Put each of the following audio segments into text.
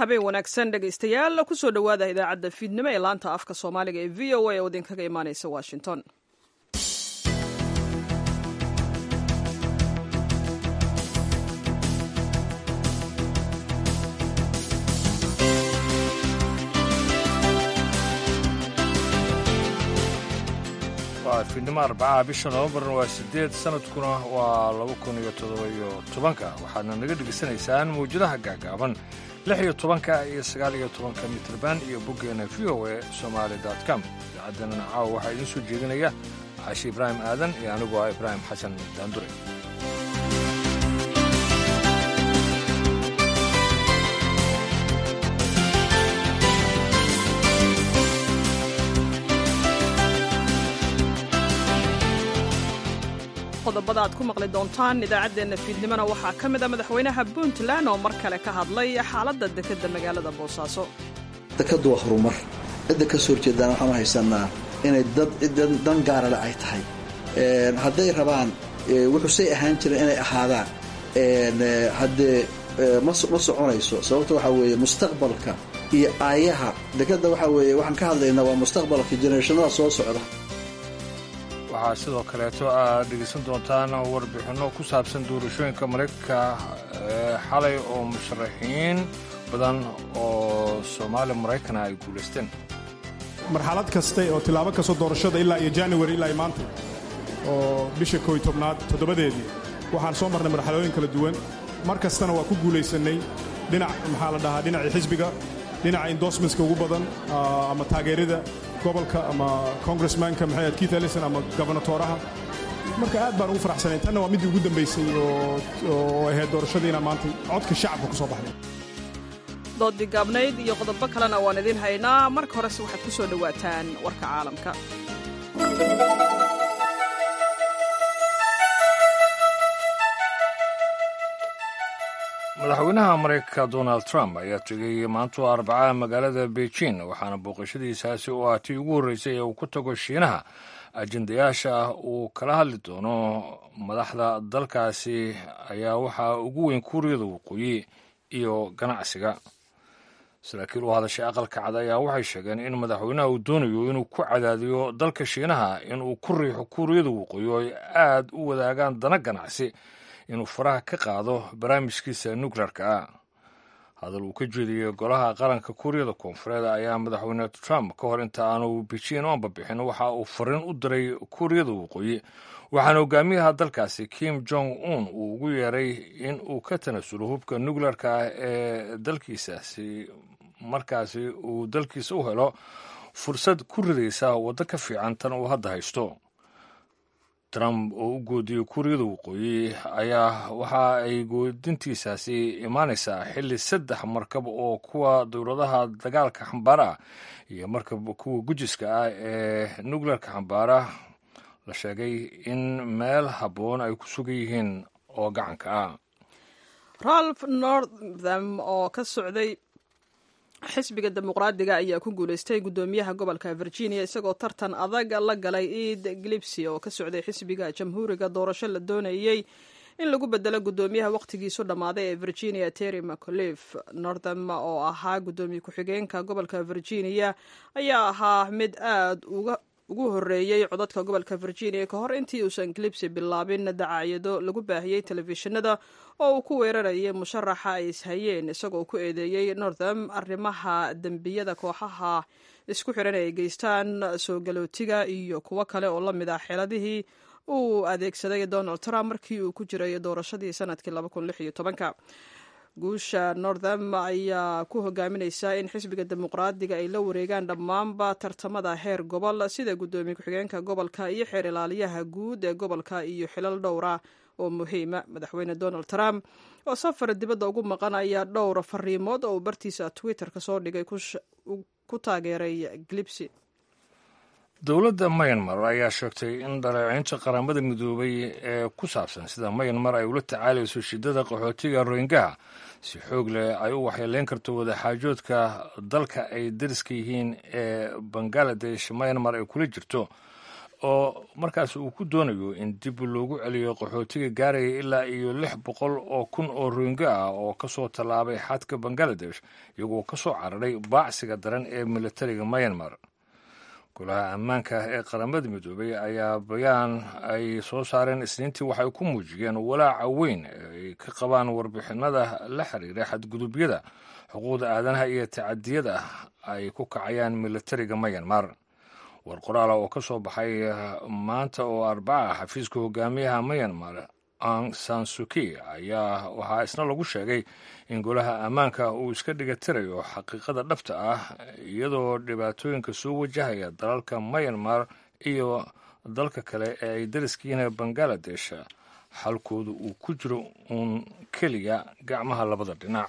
habeen wanaagsan dhegaystayaal kusoo dhowaada idaacadda fiidnimo ee laanta afka soomaaliga ee v o a oo idinkaga imaaneysa washington waa fiidnimo arbacaha bisha noofembarna waa sideed sanadkuna waa laba kun iyo toddoba-iyo tobanka waxaadna naga dhegaysanaysaan mawjadaha gaagaaban lix iyo tobanka iyo sagaal iyo tobanka mitrban iyo boggeena v o a somaali com idaacaddeenana caawa waxaa idiin soo jeedinaya caashi ibraahim aadan iyo anigu ah ibraahim xasan daandure qodobada aad ku maqli doontaan idaacaddeenna fiidnimona waxaa ka mid a madaxweynaha puntland oo mar kale ka hadlay xaaladda dekedda magaalada boosaaso dekaddu waa horumar cidda ka soo horjeedaan waxaanu haysanaa inay dad dan gaarale ay tahay hadday rabaan wuxuusay ahaan jireen inay ahaadaan haddee ma soconayso sababta waxaa weeye mustaqbalka iyo aayaha dekadda waxaa weeye waxaan ka hadlaynaa waa mustaqbalka jenereshanada soo socda waxaa sidoo kaleeto aad dhegaysan doontaan warbixinno ku saabsan doorashooyinka maraykanka xalay oo musharaxiin badan oo soomaali maraykana ay guulaysteen marxalad kaste oo tilaabo kastoo doorashada ilaa iyo january ilaa iyo maanta oo bisha kooiy tobnaad toddobadeedii waxaan soo marnay marxalooyin kala duwan mar kastana waa ku guulaysannay dhinac maxaa la dhahaa dhinacii xisbiga dhinaca endorsementska ugu badan ama taageerada gobolka ama congressmanka maxay ahayd keith ellison ama gobernatoraha marka aad baan ugu faraxsanayn tanna waa middii ugu dambaysay oo ahayd doorashadiina maanta codka shacabka ku soo baxday doodii gaabnayd iyo qodobo kalena waan idiin haynaa marka horese waxaad ku soo dhowaataan warka caalamka madaxweynaha maraykanka donald trump ayaa tegay maantu arbacaha magaalada beijing waxaana booqashadiisaasi oo ah tii ugu horreysay ee uu ku tago shiinaha ajendayaasha uu kala hadli doono madaxda dalkaasi ayaa waxaa ugu weyn kuuriyada waqooyi iyo ganacsiga saraakiil u hadashay aqalka cad ayaa waxay sheegeen in madaxweynaha uu doonayo inuu ku cadaadiyo dalka shiinaha inuu ku riixo kuuriyada waqooyi oo ay aad u wadaagaan dana ganacsi inuu faraha ka qaado barnaamijkiisa nukleerka ah hadal uu ka jeediyey golaha qaranka kuuriyada koonfureed ayaa madaxweyne trump ka hor inta aanu beijing oonba bixin waxa uu fariin u diray kuuriyada waqooyi waxaana hogaamiyaha dalkaasi kim jong un uu ugu yeeray in uu ka tanasulo hubka nukleerka ah ee dalkiisaasi markaasi uu dalkiisa u helo fursad ku ridaysa waddo ka fiican tan uu hadda haysto trump oo u goodiyey kuuriyada waqooyi ayaa waxa ay goodintiisaasi imaanaysaa xilli saddex markab oo kuwa dowladaha dagaalka xambaara ah iyo markab kuwa gujiska ah ee nukleerka xambaara la sheegay in meel habboon ay ku sugan yihiin oo gacanka ah ralph northam oo ka socday xisbiga dimuqraadiga ayaa ku guuleystay guddoomiyaha gobolka virginia isagoo tartan adag la galay eid glipsy oo ka socday xisbiga jamhuuriga doorasho la doonayey in lagu bedelo guddoomiyaha wakhtigiisu dhammaaday ee virginia terry mcaulif northam oo ahaa guddoomiye ku-xigeenka gobolka virginia ayaa ahaa mid aad uga ugu horreeyey codadka gobolka virginia ka hor intii uusan glipsy bilaabin dacaayado lagu baahiyey telefishinada oo uu ku weerarayay musharaxa ay ishayeen isagoo ku eedeeyey northam arrimaha dembiyada kooxaha isku xiran ay geystaan soo galootiga iyo kuwo kale oo la mid ah xeeladihii uu adeegsaday donald trump markii uu ku jiray doorashadii sanadkii guusha northam ayaa ku hogaaminaysa in xisbiga dimuqraadiga ay la wareegaan dhammaanba tartamada heer gobol sida guddoomiye ku-xigeenka gobolka iyo xeer ilaaliyaha guud ee gobolka iyo xilal dhowra oo muhiima madaxweyne donald trump oo safar dibadda ugu maqan ayaa dhowr fariimood oo uu bartiisa twitter ka soo dhigay ku taageeray glipsy dowladda mayanmar ayaa sheegtay in dhaleeceynta qaramada midoobay ee ku saabsan sida mayanmar ay ula tacaalayso shidada qaxootiga rohingaha si xoog leh ay u waxyeeleyn karto wadaxaajoodka dalka ay dariska yihiin ee bangaladesh mayanmar ay kula jirto oo markaas uu ku doonayo in dib loogu celiyo qaxootiga gaaraya ilaa iyo lix boqol oo kun oo rohinga ah oo ka soo tallaabay xadka bangaladesh iyagoo ka soo cararay baacsiga daran ee militariga myanmar golaha ammaanka ee qaramada midoobay ayaa bayaan ay soo saareen isniintii waxay ku muujiyeen walaaca weyn ay ka qabaan warbixinada la xiriira xadgudubyada xuquuqda aadanaha iyo tacadiyada ay ku kacayaan militariga myanmar war qoraala oo ka soo baxay maanta oo arbaca xafiiska hogaamiyaha myanmar ang sansuki ayaa waxaa isna lagu sheegay in golaha ammaanka uu iska dhigatirayo xaqiiqada dhabta ah iyadoo dhibaatooyinka soo wajahaya dalalka myanmar iyo dalka kale ee ay dariskiina bangaladesh xalkooda uu ku jiro uun keliya gacmaha labada dhinac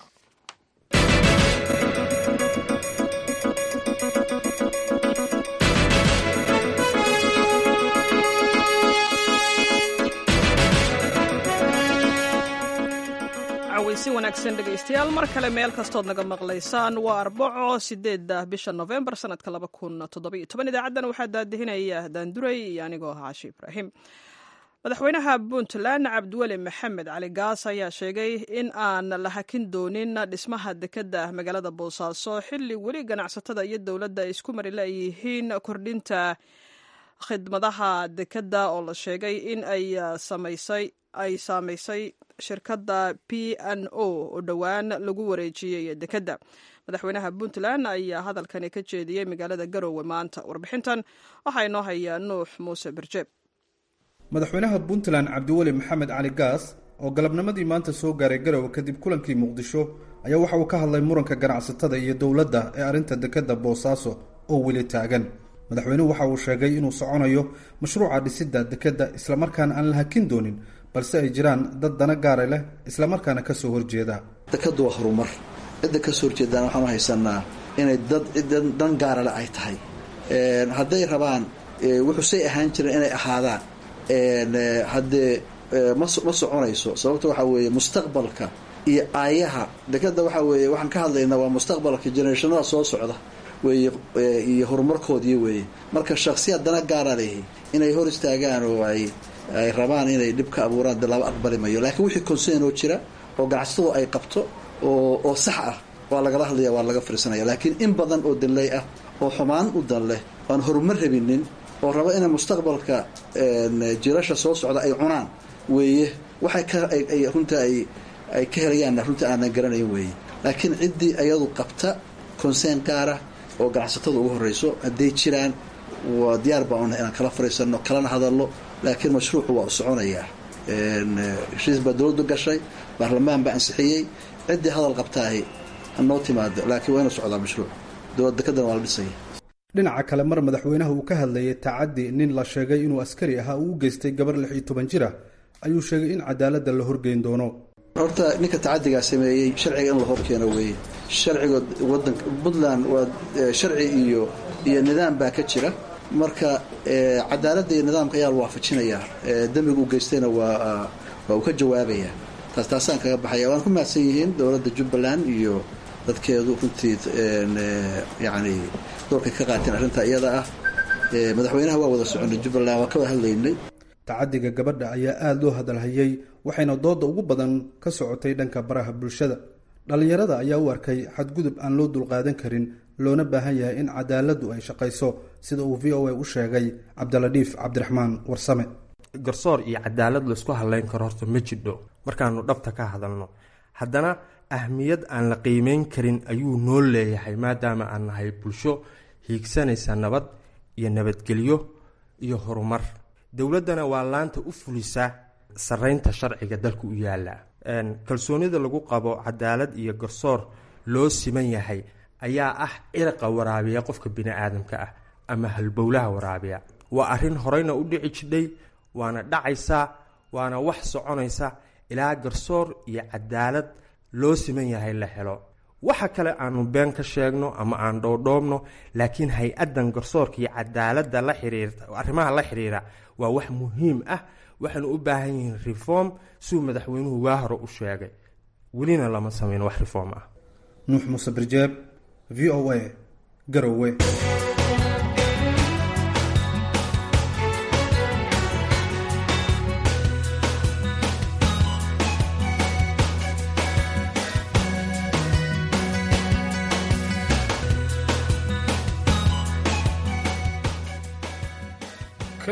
si wanaagsan dhegaystayaal mar kale meel kastood naga maqlaysaan waa arbaco sideeda bisha novembar sanadka laba kun toddobiyo toban idaacaddan waxaa daadihinaya daanduray iyo anigoo ah caashi ibraahim madaxweynaha puntland cabdiweli maxamed cali gaas ayaa sheegay in aan la hakin doonin dhismaha dekeda magaalada boosaaso xilli weli ganacsatada iyo dowladda ay isku mari layihiin kordhinta khidmadaha dekeda oo la sheegay in ay samaysay ay saamaysay shirkadda p n o oo dhowaan lagu wareejiyey dekedda madaxweynaha puntland ayaa hadalkani ka jeediyey magaalada garowe maanta warbixintan waxaa inoo hayaa nuux muuse birjeeb madaxweynaha puntland cabdiweli maxamed cali gaas oo galabnimadii maanta soo gaaray garowe kadib kulankii muqdisho ayaa waxa uu ka hadlay muranka ganacsatada iyo dowladda ee arrinta dekedda boosaaso oo weli taagan madaxweynuhu waxa uu sheegay inuu soconayo mashruuca dhisidda dekedda islamarkaana aan la hakin doonin balse ay jiraan dad dana gaara leh islamarkaana ka soo horjeeda dekaddu waa horumar cidda ka soo horjeedaan waxaanu haysanaa inay dad dan gaarale ay tahay hadday rabaan wuxuusay ahaan jireen inay ahaadaan haddee ma soconayso sababta waxaa weeye mustaqbalka iyo aayaha dekadda waxaa weeye waxaan ka hadlaynaa waa mustaqbalka generationada soo socda weeye iyo horumarkoodii weeye marka shaksiyaad dana gaara lehi inay hor istaagaan oo ay ay rabaan inay dhib ka abuuraan de laba aqbali mayo laakiin wixii consern oo jira oo ganacsatadu ay qabto oo oo sax ah waa lagala hadlaya waa laga fiirsanaya laakiin in badan oo danley ah oo xumaan u dan leh oan horumar rabinin oo raba inay mustaqbalka jirasha soo socda ay cunaan weeye waxay ka ay runta ay ay ka helayaanna runta aanan garanayn weeye laakiin ciddii ayadu qabta consern gaara oo ganacsatada ugu horreyso hadday jiraan waa diyaar baan unahay inaan kala fariisanno kalana hadalno laakiin mashruucu waa u soconayaa heshiis baa dowladdu gashay baarlamaan baa ansixiyey ciddii hadal qabtaahi hanoo timaado laakiin waa inu socdaa mashruuc dowlad dekadana waa la dhisaya dhinaca kale mar madaxweynaha uu ka hadlayay tacaddi nin la sheegay inuu askari ahaa uu u geystay gabar lix iyo toban jir ah ayuu sheegay in cadaaladda la horgeyn doono horta ninka tacadigaa sameeyey sharciga in la horkeeno weeye sharciga wadanka puntland waa sharci iyo iyo nidaam baa ka jira marka cadaaladda iyo nidaamka ayaa la waafajinayaa dembiga u geystayna waa waa uu ka jawaabayaa taas taasaan kaga baxaya waan ku mahadsan yihiin dowladda jubbaland iyo dadkeedu runtii yacni doorkay ka qaateen arrinta iyada ah madaxweynaha waa wada soconay jubbaland waan ka wada hadlaynay tacadiga gabadha ayaa aada loo hadalhayey waxayna dooda ugu badan ka socotay dhanka baraha bulshada dhallinyarada ayaa u arkay xadgudub aan loo dulqaadan karin loona baahan yahay in cadaaladdu ay shaqayso sida uu v o a u sheegay cabdiladhiif cabdiraxmaan warsame garsoor iyo cadaalad laysku hadlayn karo horta ma jidho markaanu dhabta ka hadalno haddana ahmiyad aan la qiimeyn karin ayuu noo leeyahay maadaama aan nahay bulsho hiigsanaysa nabad iyo nabadgelyo iyo horumar dowladdana waa laanta u fulisa saraynta sharciga dalka u yaala kalsoonida lagu qabo cadaalad iyo garsoor loo siman yahay ayaa ah ciraqa waraabiya qofka bini-aadamka ah ama halbowlaha waraabiya waa arrin horeyna u dhici jidhay waana dhacaysaa waana wax soconaysa ilaa garsoor iyo cadaalad loo siman yahay la helo waxa kale aanu been ka sheegno ama aan dhoodhoobno laakiin hay-addan garsoorka iyo cadaaladda la xiriirta arrimaha la xiriira waa wax muhiim ah waxaynu u baahan yihiin reform siuu madaxweynuhu waa hore u sheegay welina lama samayn wax reform ah nuux muuse birjeeb v o a garowe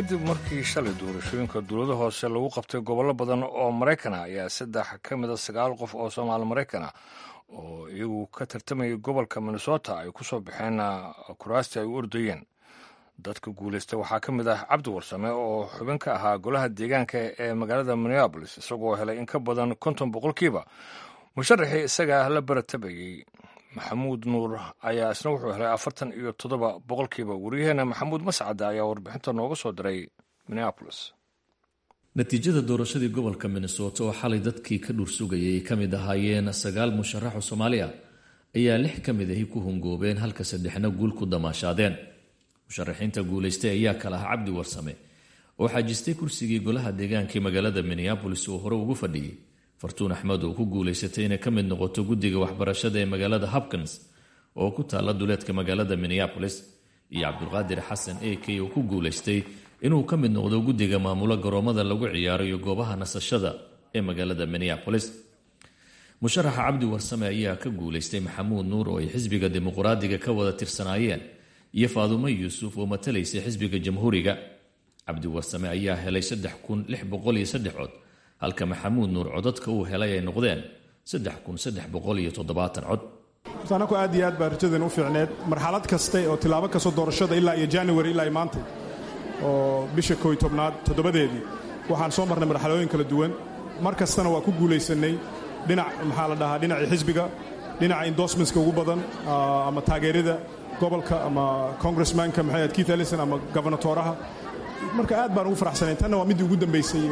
kadib markii shalay doorashooyinka dowlada hoose lagu qabtay gobollo badan oo maraykan ah ayaa saddex ka mida sagaal qof oo soomaali maraykan ah oo iyagu ka tartamayay gobolka minnesota ay ku soo baxeen kuraastii ay u ordayeen dadka guulaystay waxaa ka mid ah cabdi warsame oo xubin ka ahaa golaha deegaanka ee magaalada minneabolis isagoo helay in ka badan konton boqolkiiba musharaxii isagaa la baratabayey maxamuud nuur ayaa isna wuxuu helay afartan iyo toddoba boqolkiiba waryaheena maxamuud mascada ayaa warbixinta nooga soo diray minneabolis natiijada doorashadii gobolka minnesota oo xalay dadkii ka dhuursugayay ay ka mid ahaayeen sagaal musharaxo soomaali ah ayaa lix ka mid ahi ku hungoobeen halka saddexna guul ku damaashaadeen musharaxiinta guulaystay ayaa kala ah cabdi warsame oo xaajistay kursigii golaha deegaankii magaalada minneabolis oo hore ugu fadhiyey fartuun axmed oo ku guulaysatay inay ka mid noqoto guddiga waxbarashada ee magaalada hopkins oo ku taalla duleedka magaalada minneabolis iyo cabdulqaadir xasan a k oo ku guulaystay inuu ka mid noqdo guddiga maamulo garoomada lagu ciyaaro iyo goobaha nasashada ee magaalada minneabolis musharaxa cabdi warsame ayaa ka guulaystay maxamuud nuur oo ay xisbiga dimuqraadiga ka wada tirsanaayeen iyo faadumo yuusuf oo matalaysay xisbiga jamhuuriga cabdi warsame ayaa helay saddex kun lix boqol iyo saddex cod halka maxamuud nuur codadka uu helay ay noqdeen saddex kun saddex boqol iyo toddobaatan cod anaku aad iyo aad baa rajadan u fiicneed marxalad kaste oo tilaabo kastoo doorashada ilaa iyo january ilaa maantay oo bisha kooy tobnaad toddobadeedii waxaan soo marnay marxalooyin kala duwan mar kastana waa ku guulaysannay dhinac maxaa la dhahaa dhinacii xisbiga dhinaca endorsementska ugu badan ama taageerada gobolka ama congressmanka maxay ahayd keith ellison ama gobernatoraha marka aad baan ugu faraxsanayn tanna waa middii ugu dambaysay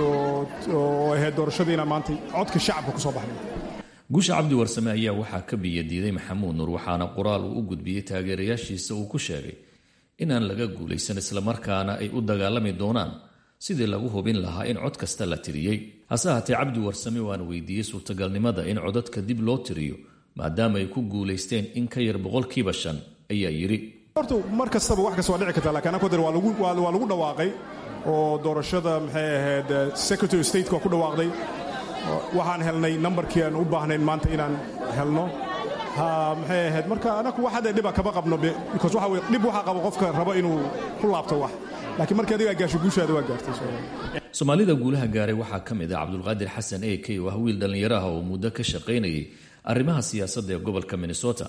oo ahayd doorashadii inaan maantay codka shacabka ku soo baxnay guusha cabdi warsame ayaa waxaa ka biyadiiday maxamuud nuur waxaana qoraal uu u gudbiyey taageerayaashiisa uu ku sheegay inaan laga guulaysan islamarkaana ay u dagaalami doonaan sidii lagu hubin lahaa in cod kasta la tiriyey hase haatee cabdi warsame waana weydiiyey suurtagalnimada in codadka dib loo tiriyo maadaama ay ku guulaysteen in ka yar boqolkiiba shan ayaa yidhi horta mar kastaba wax kasta waa dhici karta lakiin anako dar waa lagu dhawaaqay oo doorashada maxay ahayd secretary stateka waa ku dhawaaqday waxaan helnay nambarkii aan u baahnayn maanta inaan helno maxay ahayd marka anaku wax hadda dhiba kama qabno because waxa weye dhib waxaa qabo qofka rabo inuu ku laabto wax laakiin markii adigaa gaasho guushaada waa gaartay soomaalida guulaha gaaray waxaa ka mid ah cabdulqaadir xasan a k oo ah wiil dhallinyaro ah oo muddo ka shaqaynayay arrimaha siyaasadda ee gobolka minnesota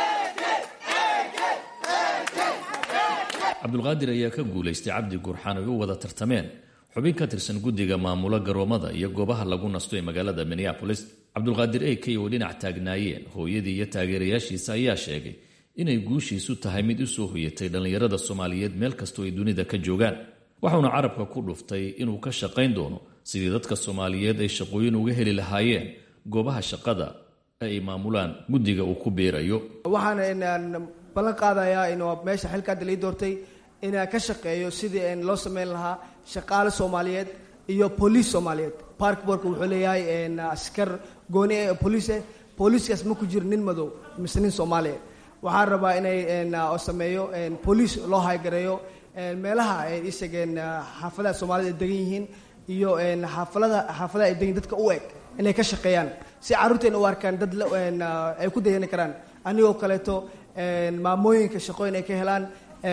cabdulqaadir ayaa ka guulaystay cabdi gurxan ay u wada tartameen xubin ka tirsan guddiga maamulo garoomada iyo goobaha lagu nasto ee magaalada minneabolis cabdulqaadir a k oo dhinac taagnaayeen hooyadii iyo taageerayaashiisa ayaa sheegay inay guushiisu tahay mid u soo hoyatay dhallinyarada soomaaliyeed meel kastoo ay dunida ka joogaan waxauna carabka ku dhuftay inuu ka shaqayn doono sidii dadka soomaaliyeed ay shaqooyin uga heli lahaayeen goobaha shaqada ee ay maamulaan guddiga uu ku biirayo waxaan ballan qaadayaa in meesha xilka hadda lai doortay inaan ka shaqeeyo sidii loo sameyn lahaa shaqaale soomaaliyeed iyo booliis soomaaliyeed parkborka wuxuu leeyahay askar gooni ee booliise booliiskaas ma ku jiro nin madow mise nin soomaaliya waxaan rabaa inay sameeyo booliis loo haygareeyo meelaha ay isageen xaafadaha soomaalida ay degan yihiin iyo xaafalada xaafadaha ay degan dadka u eg inay ka shaqeeyaan si carruurteena u arkaan dad ay ku dayani karaan anigoo kaleeto maamooyinka shaqooyin ay ka helaan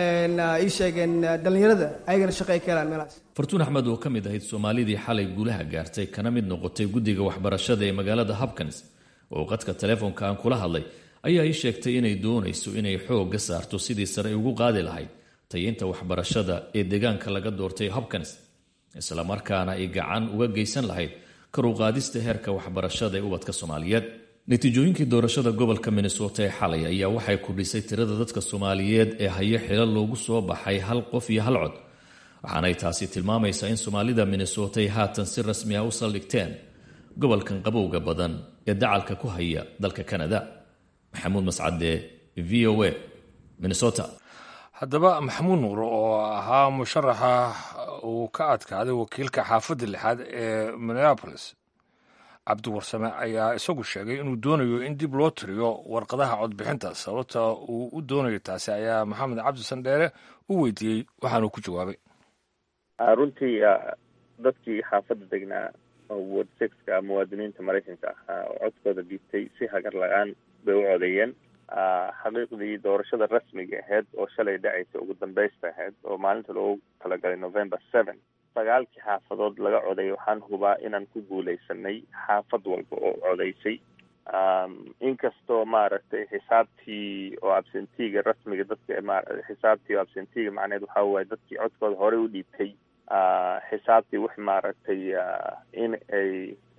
ii sheegeen dhallinyarada ayagana shaqo ay ka helaan meelahaas fartuun axmed oo ka mid ahayd soomaalidii xalay guulaha gaartay kana mid noqotay guddiga waxbarashada ee magaalada hopkins oo qadka telefoonka aan kula hadlay ayaa ii sheegtay inay doonayso inay xoogga saarto sidii sare ugu qaadi lahayd tayinta waxbarashada ee deegaanka laga doortay hopkins islamarkaana ay gacan uga geysan lahayd karuqaadista heerka waxbarashada ee ubadka soomaaliyeed natiijooyinkii doorashada gobolka minnesota ee xalay ayaa waxay kordhisay tirada dadka soomaaliyeed ee hayo xilo loogu soo baxay hal qof iyo hal cod waxaanay taasi tilmaamaysaa in soomaalida minnesota ay haatan si rasmi ah u saldhigteen gobolkan qabowga badan ee dacalka ku haya dalka kanada maxamuud mascade v o a minnesota haddaba maxamuud nuur oo ahaa musharaxa uu ka adkaaday wakiilka xaafadda lixaad ee minneabolis cabdi warsame ayaa isagu sheegay inuu doonayo in dib loo tiriyo warqadaha codbixinta sababta uu u doonayo taasi ayaa maxamed cabdi sandheere u weydiiyey waxaanuu ku jawaabay runtii dadkii xaafadda degnaa ward sixka muwaadiniinta maraykanka ahaa oo codkooda dhiibtay si hagar la-aan bay u codeeyeen xaqiiqdii doorashada rasmiga ahayd oo shalay dhacaysa ugu dambeysta ahayd oo maalinta loogu talagalay november seven sagaalkii xaafadood laga coday waxaan hubaa inaan ku guuleysanay xaafad walba oo codaysay inkastoo maaragtay xisaabtii oo absentiga rasmiga dadka xisaabtii oo absentiga macneed waxaa waaye dadkii codkooda horey u dhiibtay xisaabtii wix maaragtay in ay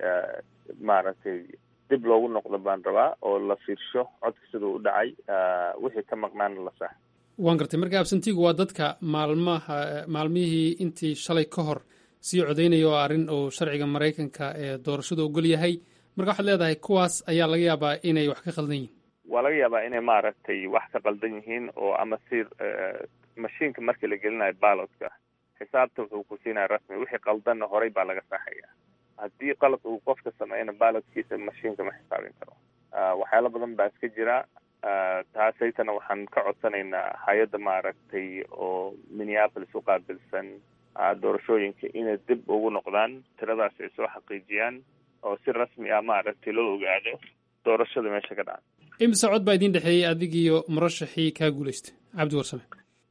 maaragtay dib loogu noqdo baan rabaa oo la fiirsho codka siduu u dhacay wixii ka maqnaana la sax waan gartay marka absentigu waa dadka maalmaha maalmihii intii shalay ka hor sii codaynaya oo arrin uu sharciga maraykanka ee doorashada ogol yahay marka waxaad leedahay kuwaas ayaa laga yaabaa inay wax ka qaldan yihiin waa laga yaabaa inay maaragtay wax ka qaldan yihiin oo ama si mashiinka markii la gelinayo ballotka xisaabta wuxuu ku siinaya rasmi wixii qaldanna horey baa laga saxaya haddii qalad uu qofka sameeyna ballotkiisa mashiinka ma xisaabin karo waxyaalo badan baa iska jira taasaytana waxaan ka codsanaynaa hay-adda maaragtay oo minneapolis u qaabilsan doorashooyinka inay dib ugu noqdaan tiradaas ay soo xaqiijiyaan oo si rasmi ah maaragtay loo ogaado doorashada meesha ka dhaca imise cod baa idiin dhexeeyey adigiiyo murashaxii kaa guulaystay cabdi warsame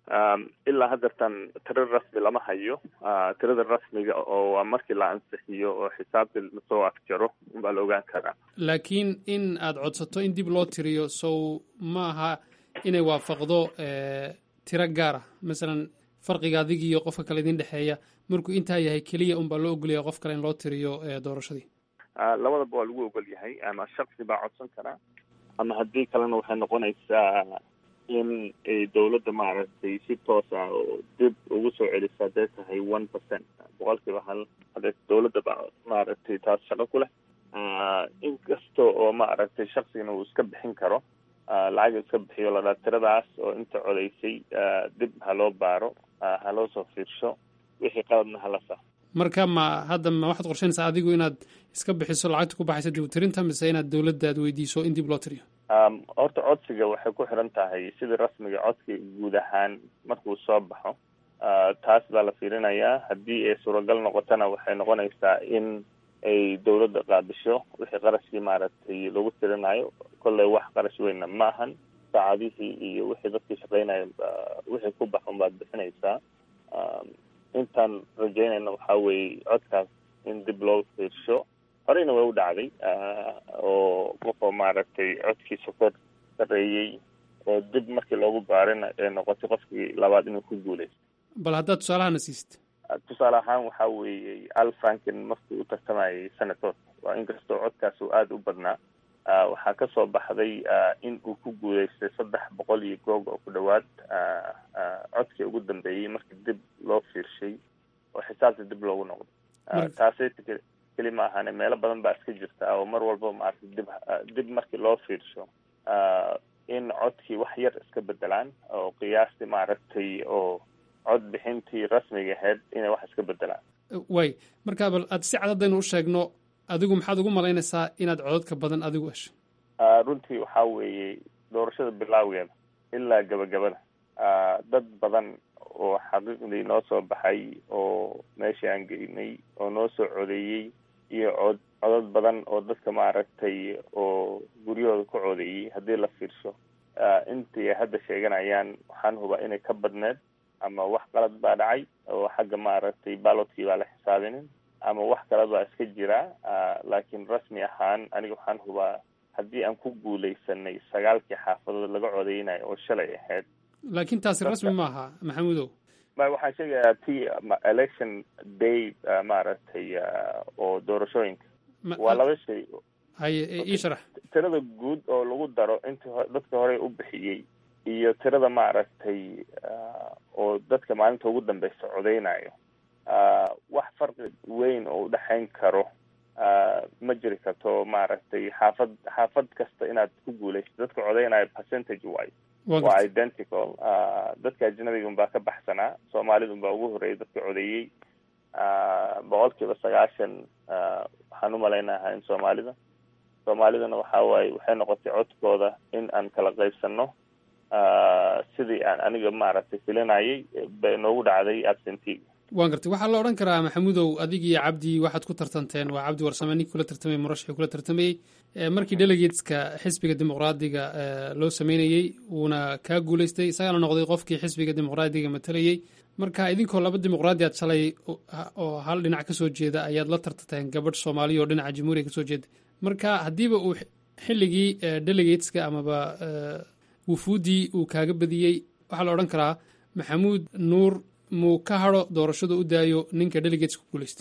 ilaa haddeertan tiro rasmi lama hayo tirada rasmiga oo waa markii la ansixiyo oo xisaabtii lasoo afjaro baa la ogaan karaa laakiin in aad codsato in dib loo tiriyo sow ma aha inay waafaqdo tiro gaara masalan farqiga adigiiyo qofka kale idiin dhexeeya markuu intaa yahay keliya unbaa loo ogolyahay qof kale in loo tiriyo doorashadii labadaba waa lagu ogol yahay ama shaksi baa codsan karaa ama haddii kalena waxay noqonaysaa in ay dawladda maaragtay si toos ah oo dib ugu soo celiso hadday tahay one percent boqolkiiba hal hadday dawladda ba maaragtay taas shaqo ku leh inkasta oo maaragtay shaksigana uu iska bixin karo lacag iska bixiyo la dhaa tiradaas oo inta codaysay dib ha loo baaro ha loo soo fiirsho wixii qaladna hala sax marka ma hadda ma waxaad qorsheynaysaa adigu inaad iska bixiso lacagta ku baxaysa dib u tirinta mise inaad dawladda aad weydiiso in dib loo tiriyo horta codsiga waxay ku xiran tahay sidii rasmiga codsiga guud ahaan markuu soo baxo taas baa la fiirinayaa haddii ay suuragal noqotona waxay noqonaysaa in ay dawladda qaabisho wixii qarashkii maaragtay lagu tirinayo kolley wax qarash weynna ma ahan saacadihii iyo wixii dadkii shaqeynaya wixii ku baxun baad bixinaysaa intaan rajeynayna waxaa weeye codkaas in dib loo fiirsho horeyna way u dhacday oo qofoo maaragtay codkiisa kor sareeyey oo dib markii loogu baarina ee noqotay qofkii labaad inuu ku guuleysto bal haddaad tusaalahana siisid tusaale ahaan waxaa weeye al franken markii u tartamayay senator waa inkastoo codkaas uu aada u badnaa waxaa ka soo baxday in uu ku guuleystay saddex boqol iyo goog oo ku dhowaad codkii ugu dambeeyey markii dib loo fiirshay oo xisaabta dib loogu noqdo taasay keli ma ahane meelo badan baa iska jirta oo mar walba maaragtay dib dib markii loo fiirsho in codkii wax yar iska bedelaan oo qiyaastii maaragtay oo cod bixintii rasmiga ahayd inay wax iska bedelaan way marka bal aad si cadadaynu u sheegno adigu maxaad ugu malaynaysaa inaad codadka badan adigu hesho runtii waxaa weeye doorashada bilaaweeda ilaa gabagabada dad badan oo xaqiiqdii noo soo baxay oo meeshii aan geynay oo noo soo codeeyey iyo cod codad badan oo dadka maaragtay oo guryahooda ku codeeyey haddii la fiirsho intii ay hadda sheeganayaan waxaan hubaa inay ka badneed ama wax qalad baa dhacay oo xagga maaragtay ballotkii baa la xisaabinin ama wax kale baa iska jira laakiin rasmi ahaan aniga waxaan hubaa haddii aan ku guuleysanay sagaalkii xaafadood laga codeynayo oo shalay ahayd laakiin taasi rasmi maaha maxamuudow ma waxaan sheegayaa ti election day maaragtay oo doorashooyinka waa laba shay haye ii sharax tirada guud oo lagu daro intii dadka horey u bixiyey iyo tirada maaragtay oo dadka maalinta ugu dambeysa codeynayo wax farqi weyn oo udhexayn karo ma jiri karto maaragtay xaafad xaafad kasta inaad ku guuleyso dadka codeynayo percentage wise waa identical dadka ajnabiga unbaa ka baxsanaa soomaalida unbaa ugu horreeyay dadka codeeyey boqol kiiba sagaashan waxaan u malaynaha in soomaalida soomaalidana waxa waaye waxay noqotay codkooda in aan kala qaybsano sidii aan aniga maaragtay filinayay bay noogu dhacday absentega waan gartay waxaa la odhan karaa maxamuudow adig iyo cabdi waxaad ku tartanteen waa cabdi warsame ninkii kula tartamay murashaxii kula tartamayey markii delegateska xisbiga dimuqraadiga loo sameynayey wuuna kaa guulaystay isagana noqday qofkii xisbiga dimuqraadiga matalayey marka idinkoo laba dimuqraadi aad shalay oo hal dhinac ka soo jeeda ayaad la tartanteen gabadh soomaaliya oo dhinaca jamhuuriya ka soo jeeda marka haddiiba uu xilligii delegateska amaba wufuuddii uu kaaga badiyey waxaa la odhan karaa maxamuud nuur muu ka hado doorashada u daayo ninka delegates ku guulaystay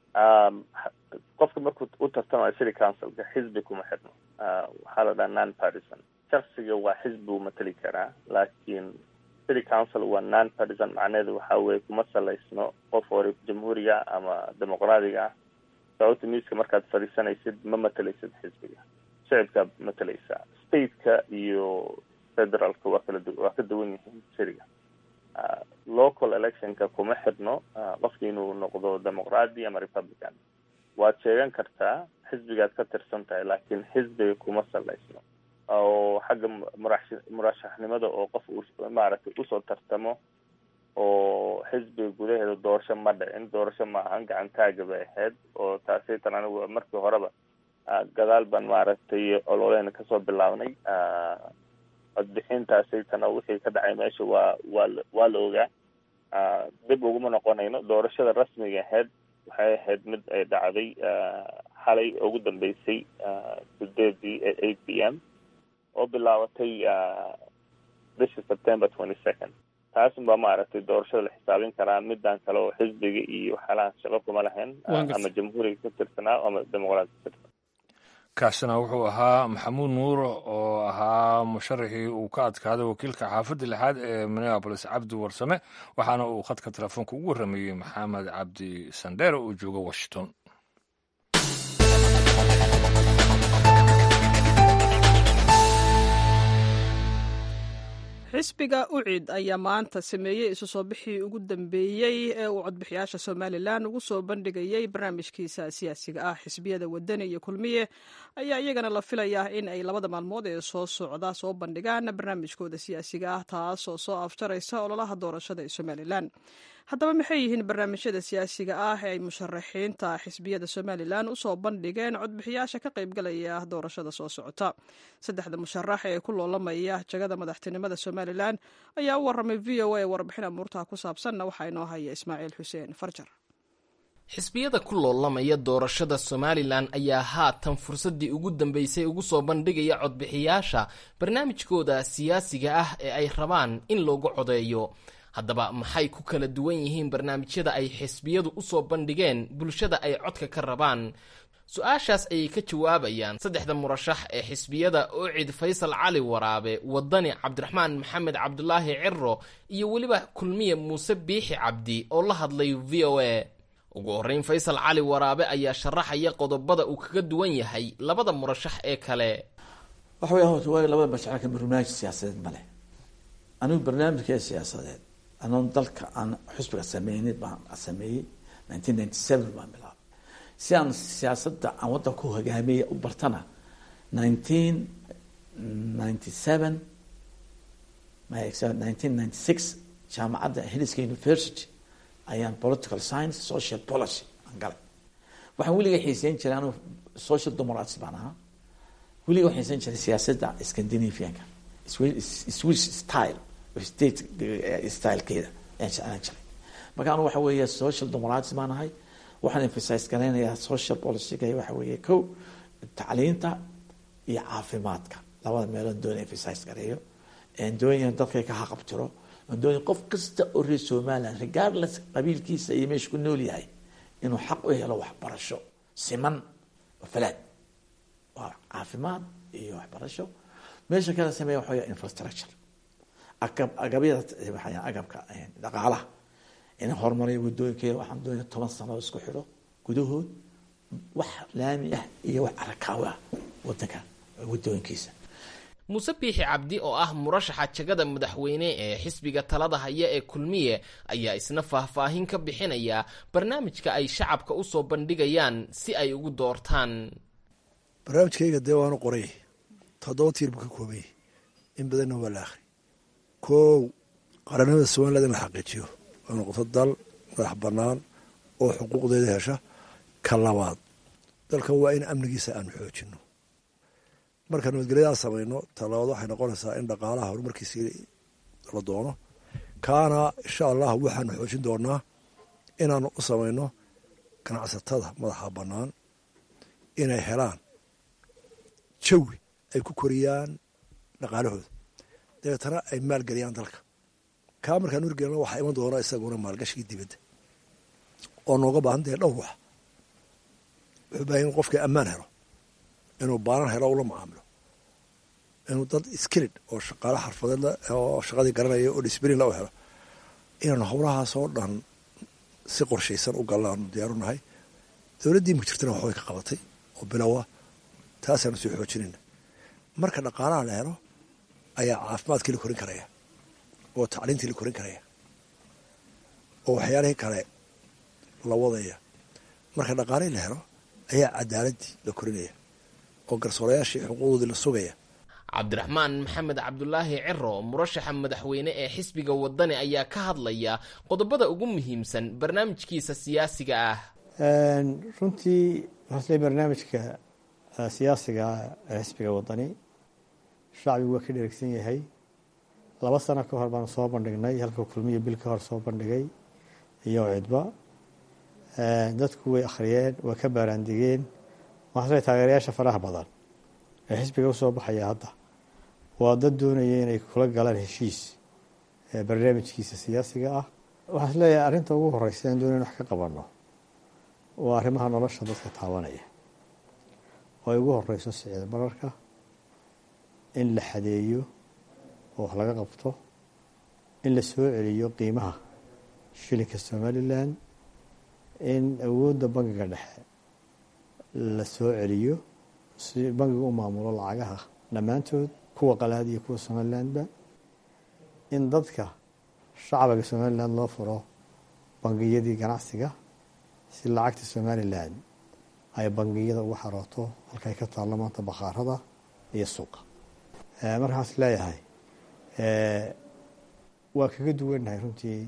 qofka markuu u tartamayo city councilka xisbi kuma xidhno waxaa la dhaha non partisan shaksiga waa xisbi uu matali karaa laakiin city council waa non partisan macnaheedu waxa weye kuma salaysno qof hore jamhuuriga ama dimuqraadiga ah sababta miiska markaad fadhiisanaysid ma matalaysid xisbiga shicibkaa matalaysaa stateka iyo federaalka waa kala du waa ka duwan yihiin siriga local electionka kuma xidhno qofki inuu noqdo demoqraadi ama republican waad sheegan kartaa xisbigaad ka tirsan tahay laakiin xisbiga kuma salaysno oo xagga murax murashaxnimada oo qof uu maaragtay usoo tartamo oo xisbiga gudaheeda doorasho ma dhicin doorasho ma ahan gacantaaga bay ahayd oo taasaytan anigu markii horeba gadaal baan maaragtay ololeyna kasoo bilaabnay codbixintaasaytana wixii ka dhacay meesha waa waa waa la ogaa dib uguma noqonayno doorashada rasmiga ahayd waxay ahayd mid ay dhacday xalay ugu dambeysay sideedii eight p m oo bilaabatay bisha september twenty second taasin baa maaragtay doorashada la xisaabin karaa midaan kale oo xisbiga iyo waxyaalaha shaqo kuma lahayn ama jamhuuriga ka tirsanaa ama dimuqraadi ka tirsanaa kaasina wuxuu ahaa maxamuud nuur oo ahaa musharaxii uu ka adkaaday wakiilka xaafadda lixaad ee minneabolis cabdi warsame waxaana uu khadka telefoonka ugu warrameeyey maxamed cabdi sandheere oo jooga washington xisbiga ucid ayaa maanta sameeyey isu soo bixii ugu dambeeyey ee uu codbixiyaasha somalilan ugu soo bandhigayey barnaamijkiisa siyaasiga ah xisbiyada wadani iyo kulmiye ayaa iyagana la filayaa in ay labada maalmood ee soo socda soo bandhigaan barnaamijkooda siyaasiga ah taasoo soo afjaraysa ololaha doorashada ee somalilan haddaba maxay yihiin barnaamijyada siyaasiga ah ee ay musharaxiinta xisbiyada somalilan usoo bandhigeen codbixiyaasha ka qaybgalaya doorashada soo socota saddexda musharax ee ku loolamaya jagada madaxtinimada somalilan ayaa u waramay v o a warbixin amuurtaha ku saabsanna waxaa inoo haya ismaaciil xuseen farjar xisbiyada ku loolamaya doorashada somalilan ayaa haatan fursaddii ugu dambeysay ugu soo bandhigaya codbixiyaasha barnaamijkooda siyaasiga ah ee ay rabaan in loogu codeeyo haddaba maxay ku kala duwan yihiin barnaamijyada ay xisbiyadu usoo bandhigeen bulshada ay codka ka rabaan su-aashaas ayay ka jawaabayaan saddexda murashax ee xisbiyada oocid faysal cali waraabe wadani cabdiraxmaan maxamed cabdulaahi ciro iyo weliba kulmiye muuse biixi cabdi oo la hadlay v o a ugu horreyn faysal cali waraabe ayaa sharaxaya qodobada uu kaga duwan yahay labada murashax ee kale waxa weya horta waa labada mashacalka barnaamij siyaasadeed male anigu barnaamijka siyaasadeed anoon dalka aan xusbiga sameynay baan sameeyey nineteen ninety seven baan bilaabay si aan siyaasadda aan waddanka u hogaamiyey u bartana nineteen ninety seven nineteen ninety six jaamacadda hiliska university ayaan political science social policy aan galay waxaan weliga xiiseyn jiray anu social democrats baan ahaa weliga waxaan xiiseyn jiray siyaasadda scandinavianka swiss style state stylekeeda ayaan jeclaan jiray marka anu waxa weeye social democrats baan ahay waxaan emphasize garaynayaa social policyga waxa weeye ko tacliinta iyo caafimaadka labada meelood doon emphasize gareeyo doonaya dadka ka haqabtiro doonaya qof kasta oo reer somaliland regardless qabiilkiisa iyo meesha ku nool yahay inuu xaq u helo waxbarasho siman oo falaad waa caafimaad iyo waxbarasho meesha kala sameeya waxa weya infrastructure agab agabyada waxaa agabka dhaqaalaha in horumariyo wadooyinkeeda waxaan doonaya toban sano isku xidho gudahood wax laami ah iyo wax arakaawo ah wadanka wadooyinkiisa muuse biixi cabdi oo ah murashaxa jagada madaxweyne ee xisbiga talada haya ee kulmiye ayaa isna faahfaahin ka bixinaya barnaamijka ay shacabka usoo bandhigayaan si ay ugu doortaan barnaamijkayga dee waanu qoray toddoba tiir buu ka koobay in badanna waa la akhri kow qaranimada somaliland in la xaqiijiyo oo noqoto dal madax bannaan oo xuquuqdeeda hesha ka labaad dalkan waa in amnigiisa aanu xoojinno marka nabadgelyadaa samayno talabaad waxay noqonaysaa in dhaqaalaha horumarkiisii la doono kaana insha allah waxaanu xoojin doonaa inaanu u samayno ganacsatada madaxa bannaan inay helaan jawi ay ku koriyaan dhaqaalahooda dabeetana ay maalgeliyaan dalka kaa markaan urgelna waxaa iman doona isaguna maalgashigii dibadda oo nooga baahan tahay dhowr wax wuxuu baahan in qofkii ammaan helo inuu baanan helo ula macaamilo inuu dad skilid oo shaqaale xarfadeed oo shaqadii garanaya oo disblin la u helo inaanu howlahaasoo dhan si qorshaysan u galna aanu diyaaru nahay dowladdii ma jirtana waxbay ka qabatay oo bilowa taasaanu sii xoojinayna marka dhaqaalaha la helo ayaa caafimaadkii la korin karaya oo tacliintii la korin karaya oo waxyaalihii kale la wadaya marka dhaqaalihii la helo ayaa cadaaladii la korinaya oo garsoorayaashii xuquuqdoodii la sugaya cabdiraxmaan maxamed cabdulaahi ciro murashaxa madaxweyne ee xisbiga wadani ayaa ka hadlaya qodobada ugu muhiimsan barnaamijkiisa siyaasiga ah runtii waxaasle barnaamijka siyaasiga ee xisbiga wadani shacbigu waa ka dheregsan yahay laba sano ka hor baanu soo bandhignay halka kulmiyo bil ka hor soo bandhigay iyo cidba dadku way akhriyeen waa ka baaraandigeen waxaasle taageerayaasha faraha badan ee xisbiga usoo baxaya hadda waa dad doonaya inay kula galaan heshiis barnaamijkiisa siyaasiga ah waxaan isleeyahay arrinta ugu horeysa aan doonaya in wax ka qabano waa arrimaha nolosha dadka taabanaya oo ay ugu horeyso sicida bararka in la xadeeyo oo wax laga qabto in la soo celiyo qiimaha shilinka somalilan in awoodda bangiga dhexe la soo celiyo si bangiga u maamulo lacagaha dhammaantood kuwa qalaad iyo kuwa somalilandba in dadka shacbiga somalilan loo furo bangiyadii ganacsiga si lacagta somalilan ay bangiyada ugu xarooto halkay ka taallo maanta bakhaarada iyo suuqa markaas leeyahay waa kaga duwannahay runtii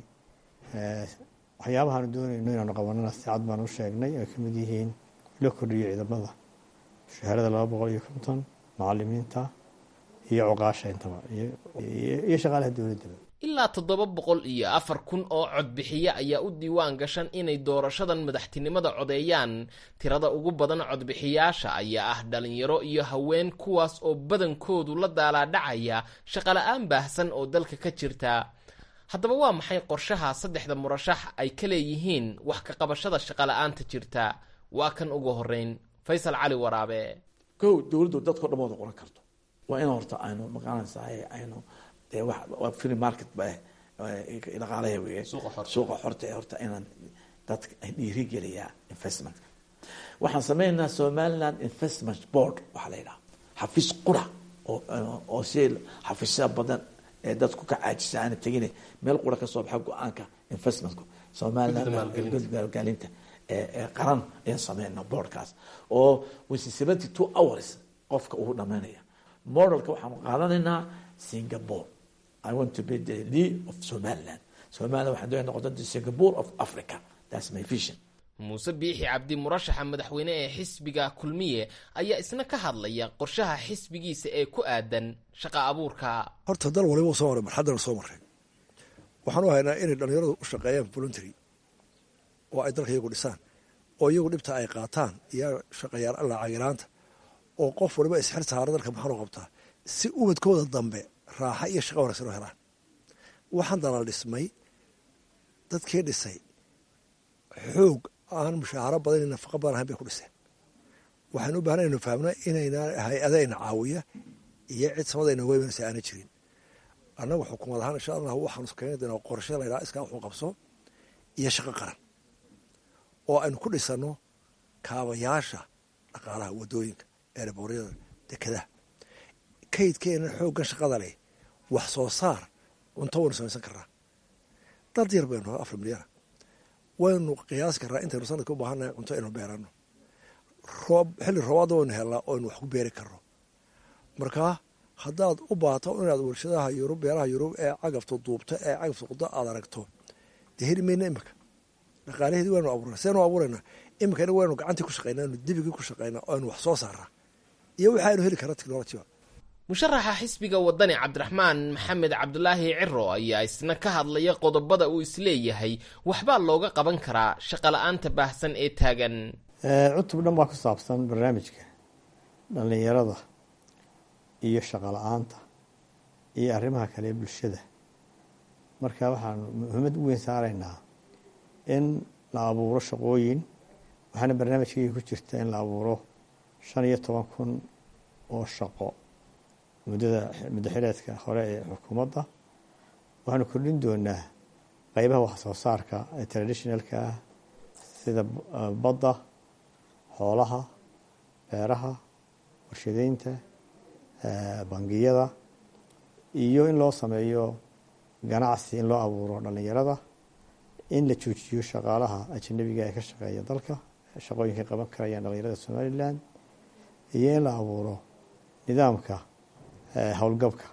waxyaabahaanu doonayno inaanu qabanana si cad baanu u sheegnay ay ka mid yihiin la kordhiyo ciidamada mushaharada laba boqol iyo konton macalimiinta iyo cuqaasha intaba iyo shaqaalaha dowladdaba ilaa toddoba boqol iyo afar kun oo codbixiye ayaa u diiwaan gashan inay doorashadan madaxtinimada codeeyaan tirada ugu badan codbixiyaasha ayaa ah dhalinyaro iyo haween kuwaas oo badankoodu la daalaadhacaya shaqala-aan baahsan oo dalka ka jirta haddaba waa maxay qorshaha saddexda murashax ay ka leeyihiin wax ka qabashada shaqala-aanta jirta waa kan ugu horeyn faysal cali waraabe kow dowladdu dadkao dhan wada qoran karto waa in horta aynu maqaanaysaay aynu dee wax waa free market ba dhaqaalaha weeye suuqa xorta ee horta inaan dadka dhiirigeliyaa investmentka waxaan sameynaynaa somaliland investment board waxaa la yidhaha xafiis qura oo oo si xafiisya badan ee dadku ka caajisa aana tegine meel qura kasoo baxa go-aanka investmentku somaliland maalgelinta qaran ayaan sameynaa boardkaas oo wisi seventy two hours qofka uu dhamaynaya modelka waxaanu qaadanaynaa singapore i want to be the lead of somaliland somaliland waxaan doonaya noqota the singapore of africa that's my vision muuse biixi cabdi murashaxa madaxweyne ee xisbiga kulmiye ayaa isna ka hadlaya qorshaha xisbigiisa ee ku aadan shaqa abuurka horta dal waliba u soo maray marxaddana soo maray waxaan u haynaa inay dhallinyaradu u shaqeeyaan voluntary oo ay dalka iyagu dhisaan oo iyagu dhibta ay qaataan iyo shaqayaal alla cagiraanta oo qof waliba isxir saara dalka maxaanu qabtaa si ubadkooda dambe raaxa iyo shaqa wanaagsan oo helaan waxaan dalal dhismay dadkii dhisay xoog aan mushaaharo badan iyo nafaqa badan ahayn bay ku dhiseen waxaan u baahna inu fahamna inayna hay-adayna caawiya iyo cid samadayna weymanaysa aana jirin annagu xukuumad ahaan insha allah waxaanu keeni doonaa qorshe la ydhaha iskaa wuxuu qabso iyo shaqo qaran oo aynu ku dhisano kaabayaasha dhaqaalaha wadooyinka eeraboryada dekadaha kaydkeena xooggan shaqada leh wax soo saar cunto waynu samaysan karnaa dad yar baynu afar milyana waynu qiyaasi karnaa intaynu sanadka u baahannahay cunto aynu beerano roob xilli roobaadda waynu helnaa oo aynu wax ku beeri karno markaa haddaad u baato inaad warshadaha yurub beeraha yurub ee cagafta duubta ee cagafta quda aad aragto dee heli mayna imika dhaqaalaheedii waanu abuurna seenu abuurayna iminkana waynu gacantii ku shaqaynaa anu dibigii ku shaqaynaa oo aynu wax soo saaraa iyo waxa aynu heli karna technolojiba musharaxa xisbiga wadani cabdiraxmaan maxamed cabdulaahi ciro ayaa isna ka hadlaya qodobada uu isleeyahay waxbaa looga qaban karaa shaqala-aanta baahsan ee taagan cutub dhan baa ku saabsan barnaamijka dhallinyarada iyo shaqala-aanta iyo arrimaha kale ee bulshada marka waxaanu muhiimad u weyn saaraynaa in la abuuro shaqooyin waxaana barnaamijkayga ku jirta in la abuuro shan iyo toban kun oo shaqo muddada muddo xileedka hore ee xukuumadda waxaanu kordhin doonaa qeybaha wax soo saarka ee traditionalka ah sida badda xoolaha beeraha warshadeynta bangiyada iyo in loo sameeyo ganacsi in loo abuuro dhallinyarada in la joojiyo shaqaalaha ajanabiga ee ka shaqeeya dalka shaqooyinkay qaban karayaan dhallinyarada somalilan iyo in la abuuro nidaamka howlgabka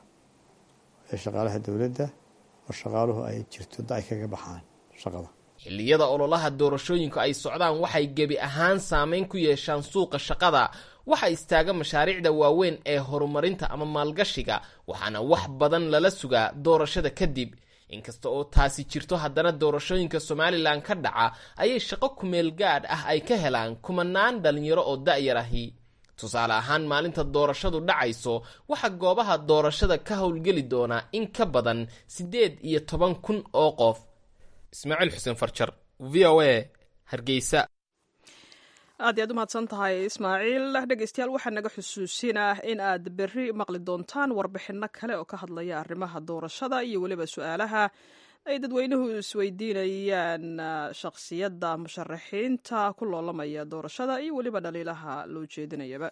ee shaqaalaha dowladda oo shaqaaluhu ay jirto da ay kaga baxaan shaqada xilliyada ololaha doorashooyinku ay socdaan waxay gebi ahaan saameyn ku yeeshaan suuqa shaqada waxa istaaga mashaariicda waaweyn ee horumarinta ama maalgashiga waxaana wax badan lala sugaa doorashada kadib inkasta oo taasi jirto haddana doorashooyinka somalilan ka dhaca ayay shaqo kumeel gaadh ah ay ka helaan kumanaan dhalinyaro oo da-yar ahi tusaale ahaan maalinta doorashadu dhacayso waxaa goobaha doorashada ka howlgeli doonaa in ka badan siddeed iyo toban kun oo qof ismaaciil xuseen farjar v o a hargeysa aad iy aad u mahadsan tahay ismaaciil dhegeystayaal waxaa naga xusuusinah in aad berri maqli doontaan warbixinno kale oo ka hadlaya arrimaha doorashada iyo weliba su-aalaha ay dadweynuhu isweydiinayaan shakhsiyadda musharaxiinta ku loolamaya doorashada iyo weliba dhaliilaha loo jeedinayaba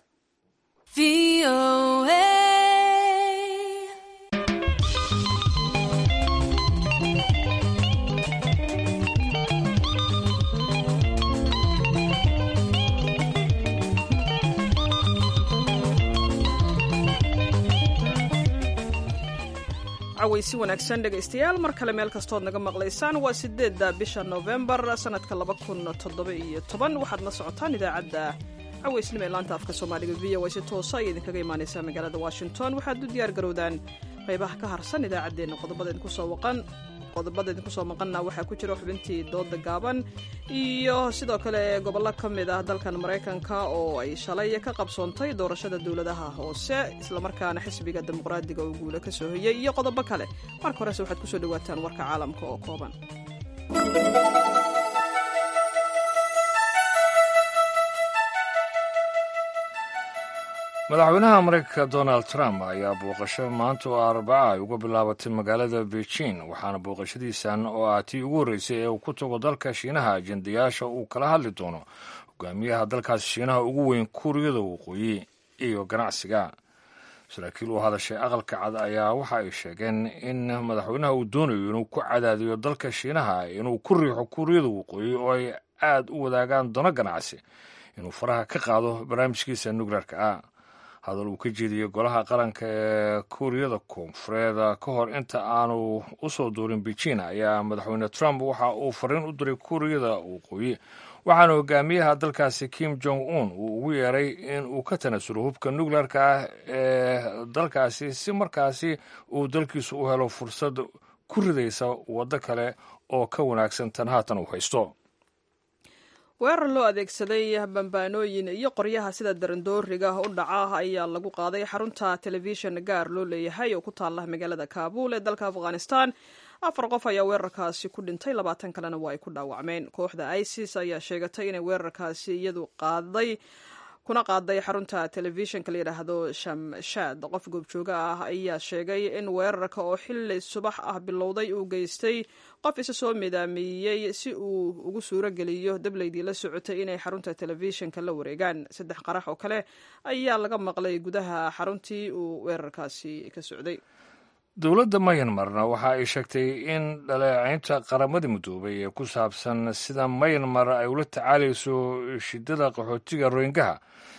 cawaysi wanaagsan dhegaystayaal mar kale meel kastood naga maqlaysaan waa sideedda bisha novembar sanadka laba kun toddoba iyo toban waxaad la socotaan idaacadda cawaysnimo ee laanta afka soomaaliga v o a si toosa ay idinkaga imaanaysaa magaalada washington waxaad u diyaar garowdaan qaybaha ka harsan idaacaddeenna qodobada idinkusoo waqan qodobada idinkusoo maqanna waxaa ku jira xubintii dooda gaaban iyo sidoo kale gobollo ka mid ah dalkan maraykanka oo ay shalay ka qabsoontay doorashada dowladaha hoose islamarkaana xisbiga dimuqraadiga oo guula ka soo hoyay iyo qodobo kale marka horese waxaad kusoo dhawaataan warka caalamka oo kooban madaxweynaha maraykanka donald trump ayaa booqasho maanta oo arbaca ay uga bilaabatay magaalada beijing waxaana booqashadiisan oo ah tii ugu horreysay ee uu ku tago dalka shiinaha ajendayaasha uu kala hadli doono hogaamiyaha dalkaasi shiinaha ugu weyn kuuriyada waqooyi iyo ganacsiga saraakiil u hadashay aqalka cad ayaa waxa ay sheegeen in madaxweynaha uu doonayo inuu ku cadaadiyo dalka shiinaha inuu ku riixo kuuriyada waqooyi oo ay aad u wadaagaan dono ganacsi inuu faraha ka qaado barnaamijkiisa nukleerka ah hadal uu ka jeediyey golaha qaranka ee kuuriyada koonfureed ka hor inta aanu u soo duurin beijing ayaa madaxweyne trump waxa uu fariin u diray kuuriyada waqooyi waxaana hogaamiyaha dalkaasi kim jong un uu ugu yeeray in uu ka tanasulo hubka nukleerka ah ee dalkaasi si markaasi uu dalkiisu u helo fursad ku ridaysa waddo kale oo ka wanaagsan tan haatan uu haysto weerar loo adeegsaday bambaanooyin iyo qoryaha sida darandooriga u dhaca ayaa lagu qaaday xarunta telefishin gaar loo leeyahay oo ku taala magaalada kaabul ee dalka afghanistan afar qof ayaa weerarkaasi ku dhintay labaatan kalena waa ay ku dhaawacmeen kooxda isis ayaa sheegatay inay weerarkaasi iyadu qaaday kuna qaaday xarunta telefishinka la yidhaahdo shamshaad qof goobjooga ah ayaa sheegay in weerarka oo xili subax ah bilowday uu geystay qof isa soo midaamiyey si uu ugu suuro geliyo dableydii la socotay inay xarunta telefishinka la wareegaan saddex qarax oo kale ayaa laga maqlay gudaha xaruntii uu weerarkaasi ka socday dowladda mayanmarna waxa ay sheegtay in dhaleecaynta qaramada midoobay ee ku saabsan sida mayanmar ay ula tacaalayso shidada qaxootiga royingaha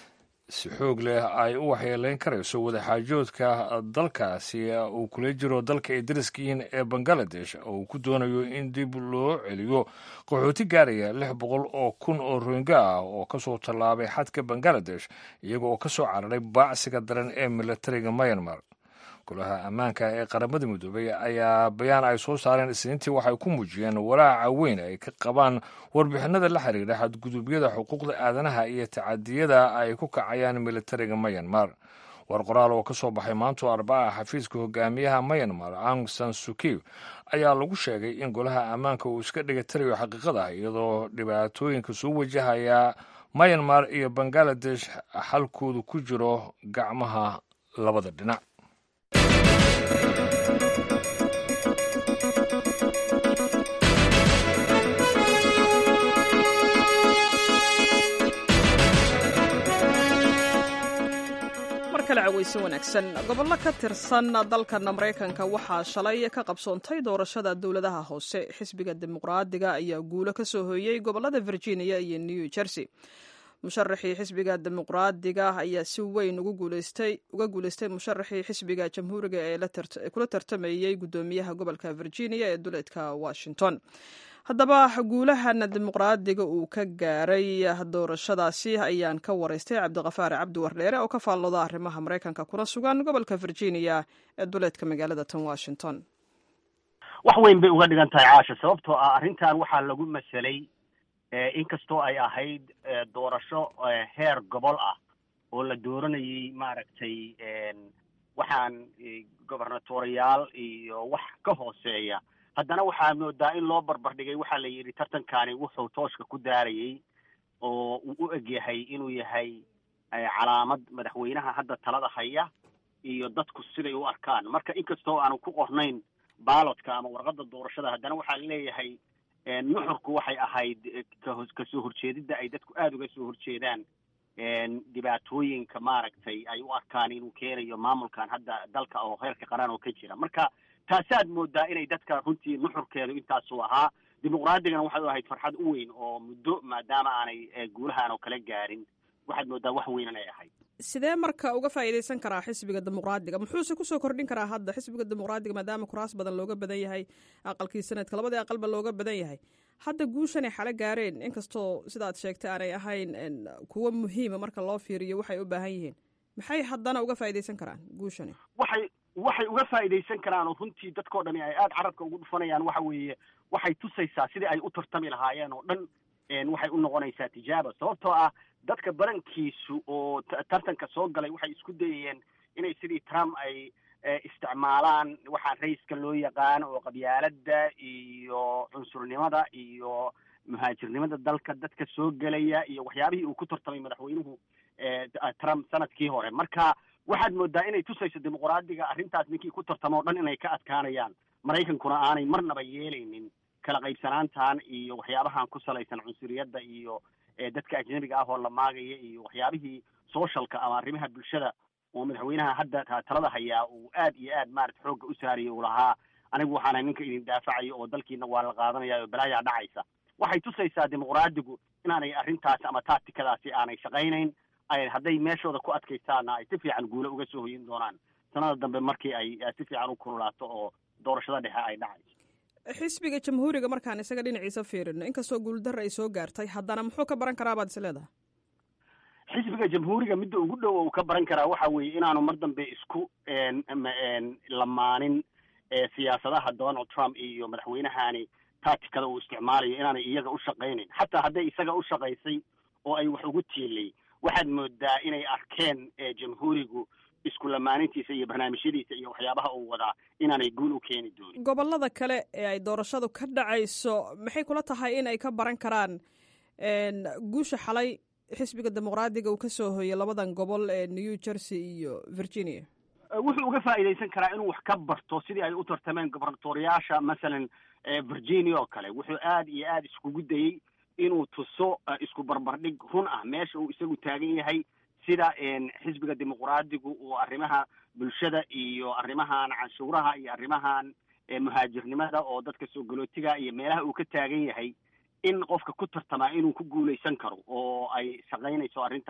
si xoog leh ay u waxyeeleyn karayso wadaxaajoodka dalkaasi uu kula jiro dalka ay dariska yihiin ee bangaladesh oo uu ku doonayo in dib loo celiyo qaxooti gaaraya lix boqol oo kun oo rohinga ah oo kasoo tallaabay xadka bangaladesh iyaga oo kasoo cararay baacsiga daran ee militariga myanmar golaha ammaanka ee qaramada midoobay ayaa bayaan ay soo saareen isniintii waxay ku muujiyeen walaaca weyn ay ka qabaan warbixinada la xiriira xadgudubyada xuquuqda aadanaha iyo tacadiyada ay ku kacayaan militariga myanmar war qoraal oo ka soo baxay maanto arbaca xafiiska hogaamiyaha myanmar aung san suki ayaa lagu sheegay in golaha ammaanka uu iska dhigatirayo xaqiiqada iyadoo dhibaatooyinka soo wajahaya myanmar iyo bangaladesh xalkoodu ku jiro gacmaha labada dhinac weyse wanaagsan gobollo ka tirsan dalkan maraykanka waxaa shalay ka qabsoontay doorashada dowladaha hoose xisbiga dimuqraadiga ayaa guulo ka soo hooyey gobolada virginia iyo new jersey musharaxii xisbiga dimuqraadiga ayaa si weyn uga guuleystay musharaxii xisbiga jamhuuriga ee kula tartamayey guddoomiyaha gobolka virginia ee duleedka washington haddaba guulahan dimuqraadiga uu ka gaaray doorashadaasi ayaan ka waraystay cabdiqafaar cabdi wardheere oo ka faallooda arrimaha maraykanka kuna sugan gobolka virginia ee duleedka magaalada tan washington wax weyn bay uga dhigan tahay caasha sababtoo ah arrintan waxaa lagu masalay inkastoo ay ahayd doorasho heer gobol ah oo la dooranayay maaragtay waxaan gobernatoriyaal iyo wax ka hooseeya haddana waxaa moodaa in loo barbardhigay waxaa la yidhi tartankani wuxuu tooshka ku daarayay oo uu u egyahay inuu yahay calaamad madaxweynaha hadda talada haya iyo dadku siday u arkaan marka inkastoo aanu ku qornayn baalodka ama warqadda doorashada haddana waxaa leeyahay nuxurku waxay ahayd kasoo horjeedidda ay dadku aada uga soo horjeedaan dhibaatooyinka maaragtay ay u arkaan inuu keenayo maamulkan hadda dalka oo heerka qaran oo ka jira marka taasaad moodaa inay dadka runtii nuxurkeedu intaasuu ahaa dimuqraadigana waxay u ahayd farxad u weyn oo muddo maadaama aanay guulahaan oo kala gaarin waxaad moodaa wax weyn inay ahayd sidee marka uga faa'iidaysan karaa xisbiga dimuqraadiga muxuuse kusoo kordhin karaa hadda xisbiga dimuqraadiga maadaama kuraas badan looga badan yahay aqalkii sanadka labadii aqalba looga badan yahay hadda guushanay xalo gaareen inkastoo sidaad sheegtay aanay ahayn kuwo muhiima marka loo fiiriyo waxay u baahan yihiin maxay haddana uga faa'iidaysan karaan guushani waxay waxay uga faa'iidaysan karaan oo runtii dadkao dhani ay aada carabka ugu dhufanayaan waxa weeye waxay tusaysaa sidii ay u tartami lahaayeen oo dhan waxay u noqonaysaa tijaaba sababtoo ah dadka badankiisu oo tartanka soo galay waxay isku dayayeen inay sidii trump ay isticmaalaan waxaan raiska loo yaqaan oo qabyaaladda iyo cunsurnimada iyo muhaajirnimada dalka dadka soo gelaya iyo waxyaabihii uu ku tartamay madaxweynuhu trump sanadkii hore marka waxaad moodaa inay tusayso dimuqraadiga arrintaas ninkii ku tartamo o dhan inay ka adkaanayaan maraykankuna aanay marnaba yeelaynin kala qaybsanaantan iyo waxyaabahan ku salaysan cunsuriyadda iyo dadka ajnabiga ah oo la maagaya iyo waxyaabihii socialka ama arrimaha bulshada oo madaxweynaha hadda talada hayaa uu aad iyo aad maarata xoogga u saarayay uu lahaa anigu waxaana ninka idin daafacayo oo dalkiina waa la qaadanaya oo balaayaa dhacaysa waxay tusaysaa dimuqraadigu inaanay arrintaasi ama tactikadaasi aanay shaqaynayn ay hadday meeshooda ku adkaystaana ay si fiican guulo uga soo hoyin doonaan sanada dambe markii ay si fiican u kululaato oo doorashada dhexe ay dhacayso xisbiga jamhuuriga markaan isaga dhinaciisa fiirino inkastoo guuldarra ay soo gaartay haddana muxuu ka baran karaa baad is leedahay xisbiga jamhuuriga midda ugu dhow uu ka baran karaa waxa weeye inaanu mar dambe isku lamaanin siyaasadaha donald trump iyo madaxweynahani tactikada uu isticmaalayo inaanay iyaga u shaqaynayn xataa hadday isaga u shaqaysay oo ay wax ugu tiilay waxaad moodaa inay arkeen jamhuurigu isku lamaanintiisa iyo barnaamijyadiisa iyo waxyaabaha uu wadaa inaanay guul u keeni doonin gobollada kale ee ay doorashadu ka dhacayso maxay kula tahay in ay ka baran karaan guusha xalay xisbiga dimuqraadiga uu ka soo hoyay labadan gobol ee new jersey iyo virginia wuxuu uga faa'iidaysan karaa inuu wax ka barto sidii ay u tartameen gobernatoriyaasha masalan virginia oo kale wuxuu aad iyo aad iskugu dayey inuu tuso isku barbardhig run ah meesha uu isagu taagan yahay sida xisbiga dimuqraadigu uu arrimaha bulshada iyo arrimahan canshuuraha iyo arrimahan muhaajirnimada oo dadka soo galootiga iyo meelaha uu ka taagan yahay in qofka ku tartamaa inuu ku guulaysan karo oo ay shaqaynayso arrintaas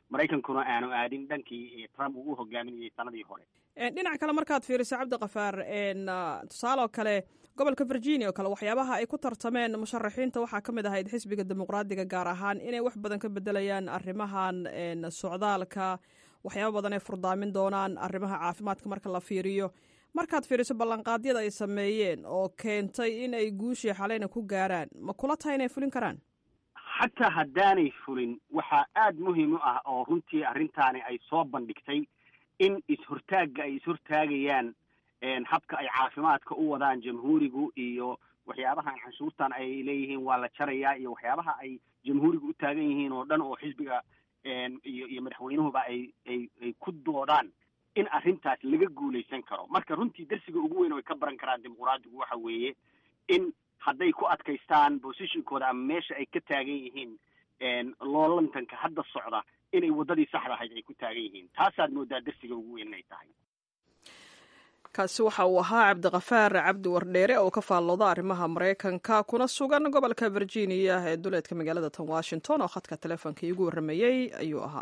maraykankuna aanu aadin dhankii trump uu u hogaaminayay sanadii hore dhinac kale markaad fiiriso cabdikafaar tusaale oo kale gobolka virginia oo kale waxyaabaha ay ku tartameen musharaxiinta waxaa ka mid ahayd xisbiga dimuqraadiga gaar ahaan inay wax badan ka bedelayaan arrimahan socdaalka waxyaaba badan ay furdaamin doonaan arrimaha caafimaadka marka la fiiriyo markaad fiiriso ballanqaadyada ay sameeyeen oo keentay in ay guushii xaleyna ku gaaraan ma kula tahay inay fulin karaan xataa haddaanay fulin waxaa aada muhiim u ah oo runtii arrintaani ay soo bandhigtay in is-hortaagga ay is-hortaagayaan habka ay caafimaadka u wadaan jamhuurigu iyo waxyaabahan canshuurtan ay leeyihiin waa la jarayaa iyo waxyaabaha ay jamhuurigu u taagan yihiin oo dhan oo xisbiga iyo iyo madaxweynuhuba ay ay ay ku doodaan in arrintaas laga guulaysan karo marka runtii darsiga ugu weyn oo ay ka baran karaan dimuqraadigu waxa weeye in hadday ku adkaystaan positionkooda ama meesha ay ka taagan yihiin loolantanka hadda socda inay waddadii saxda ahayd ay ku taagan yihiin taasaad moodaa darsiga ugu weyn inay tahay kaasi waxa uu ahaa cabdikafaar cabdi wardheere oo ka faallooda arrimaha maraykanka kuna sugan gobolka virginia ee duleedka magaalada tan washington oo khadka teleefonka iigu warramayey ayuu ahaa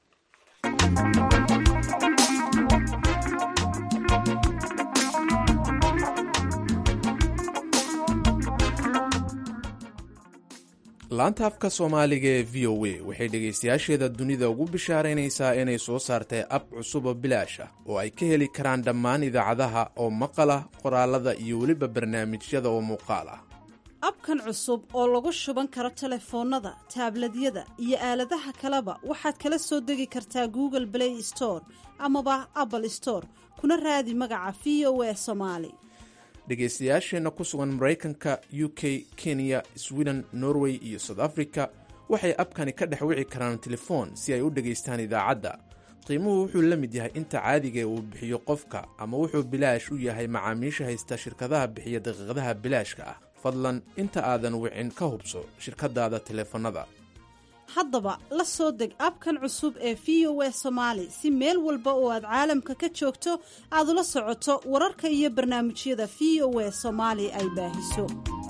laanta afka soomaaliga ee v o a waxay dhegaystayaasheeda dunida ugu bishaaraynaysaa inay soo saartay ab cusub oo bilaash ah oo ay ka heli karaan dhammaan idaacadaha oo maqal ah qoraalada iyo weliba barnaamijyada oo muuqaal ah abkan cusub oo lagu shuban karo telefoonnada taabladyada iyo aaladaha kaleba waxaad kala soo degi kartaa google play store amaba apple store kuna raadi magaca v o a somaali dhegaystayaasheenna ku sugan maraykanka u k kenya sweden norway iyo south africa waxay abkani ka dhex wici karaan telefoon si ay u dhegaystaan idaacadda qiimuhu wuxuu la mid yahay inta caadiga uu bixiyo qofka ama wuxuu bilaash u yahay macaamiisha haysta shirkadaha bixiya daqiiqadaha bilaashka ah fadlan inta aadan wicin ka hubso shirkadaada teleefannada haddaba la soo deg abkan cusub ee v o a somaali si meel walba oo aad caalamka ka joogto aad ula socoto wararka iyo barnaamijyada v o a soomaali ay baahiso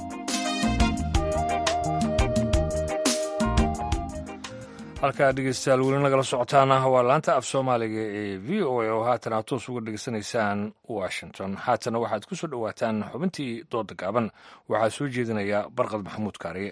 halkaa dhegeystayaal weli nagala socotaana waa laanta af soomaaliga ee v o a oo haatan aad toos uga dhegeysanaysaan washington haatana waxaad ku soo dhowaataan xubintii dooda gaaban waxaa soo jeedinaya barqad maxamuud kaariye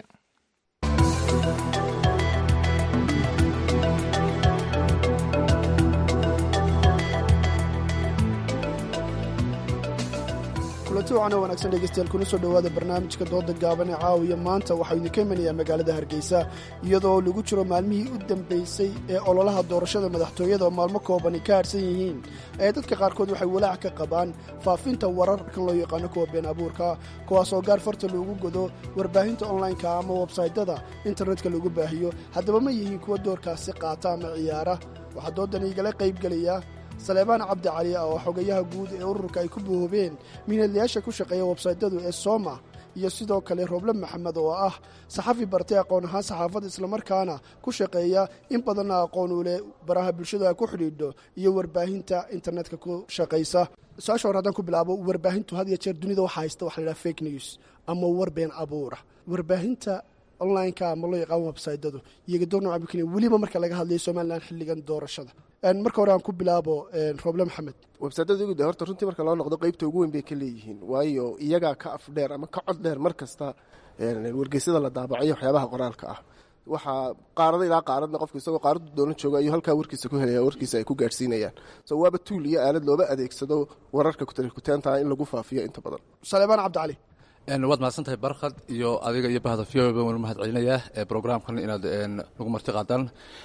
kulanti waxaana wanaagsan dhegeystayaal kuna soo dhowaada barnaamijka dooda gaaban ee caawiya maanta waxaa idinka imanayaa magaalada hargeysa iyadoo lagu jiro maalmihii u dambeysay ee ololaha doorashada madaxtooyada oo maalmo koobani ka harsan yihiin ee dadka qaarkood waxay walaac ka qabaan faafinta wararkan loo yaqaano kuwa been abuurka kuwaasoo gaar farta loogu godo warbaahinta onlineka ama websaytyada internetka lagu baahiyo haddaba ma yihiin kuwa doorkaasi qaata ama ciyaara waxaa doodan igala qaybgelaya saleebaan cabdi cali oo xogayaha guud ee ururka ay ku boobeen miinadlayaasha ku shaqeeya websaytyadu ee sooma iyo sidoo kale roble maxamed oo ah saxafi bartay aqoon ahaan saxaafad islamarkaana ku shaqeeya in badanna aqoon u leh baraha bulshada ku xidhiidho iyo warbaahinta internetka ku shaqaysa su-aasha hore haddaan ku bilaabo warbaahintu had iyo jeer dunida waxaa haysta waxa la yidhaha fake news ama war been abuura warbaahinta onlineka ama loo yaqaan websaytyadu iyaga door nooca bukenya weliba marka laga hadlayo somalilan xilligan doorashada marka hore aan ku bilaabo roble maxamed websaytyada ugu de horta runtii marka loo noqdo qeybta ugu weyn bay ka leeyihiin waayo iyagaa ka af dheer ama ka cod dheer mar kasta wargeysyada la daabacayo waxyaabaha qoraalka ah waxaa qaarada ilaa qaaradna qofka isagoo qaaradu doolan jooga ayuu halkaa warkiisa ku helaya warkiisa ay ku gaadhsiinayaan so waaba tuul iyo aalad looba adeegsado wararka kutarikuteenta in lagu faafiyo inta badan saleebaan cabdicali waad mahadsantahay barkhad iyo adiga iyo bahda v o baan wali mahad celinayaa brograamkan inaad nagu marti qaadaan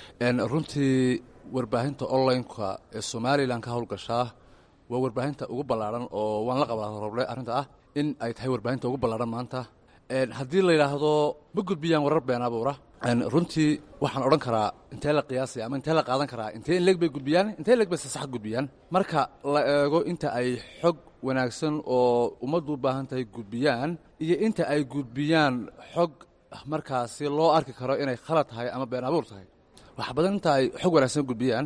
runtii warbaahinta onlineka ee somalilan ka howlgashaa waa warbaahinta ugu ballaaran oo waan la qabaa roble arrinta ah in ay tahay warbaahinta ugu ballaaran maanta haddii la yidhaahdo ma gudbiyaan warar been abuura runtii waxaan odhan karaa intee la qiyaasaya ama intee la qaadan karaa intee in leeg bay gudbiyaan intee leeg bay sasax gudbiyaan marka la eego inta ay xog wanaagsan oo ummaddu u baahan tahay gudbiyaan iyo inta ay gudbiyaan xog markaasi loo arki karo inay khalad tahay ama been abuur tahay wax badan inta ay xog wanaagsan gudbiyaan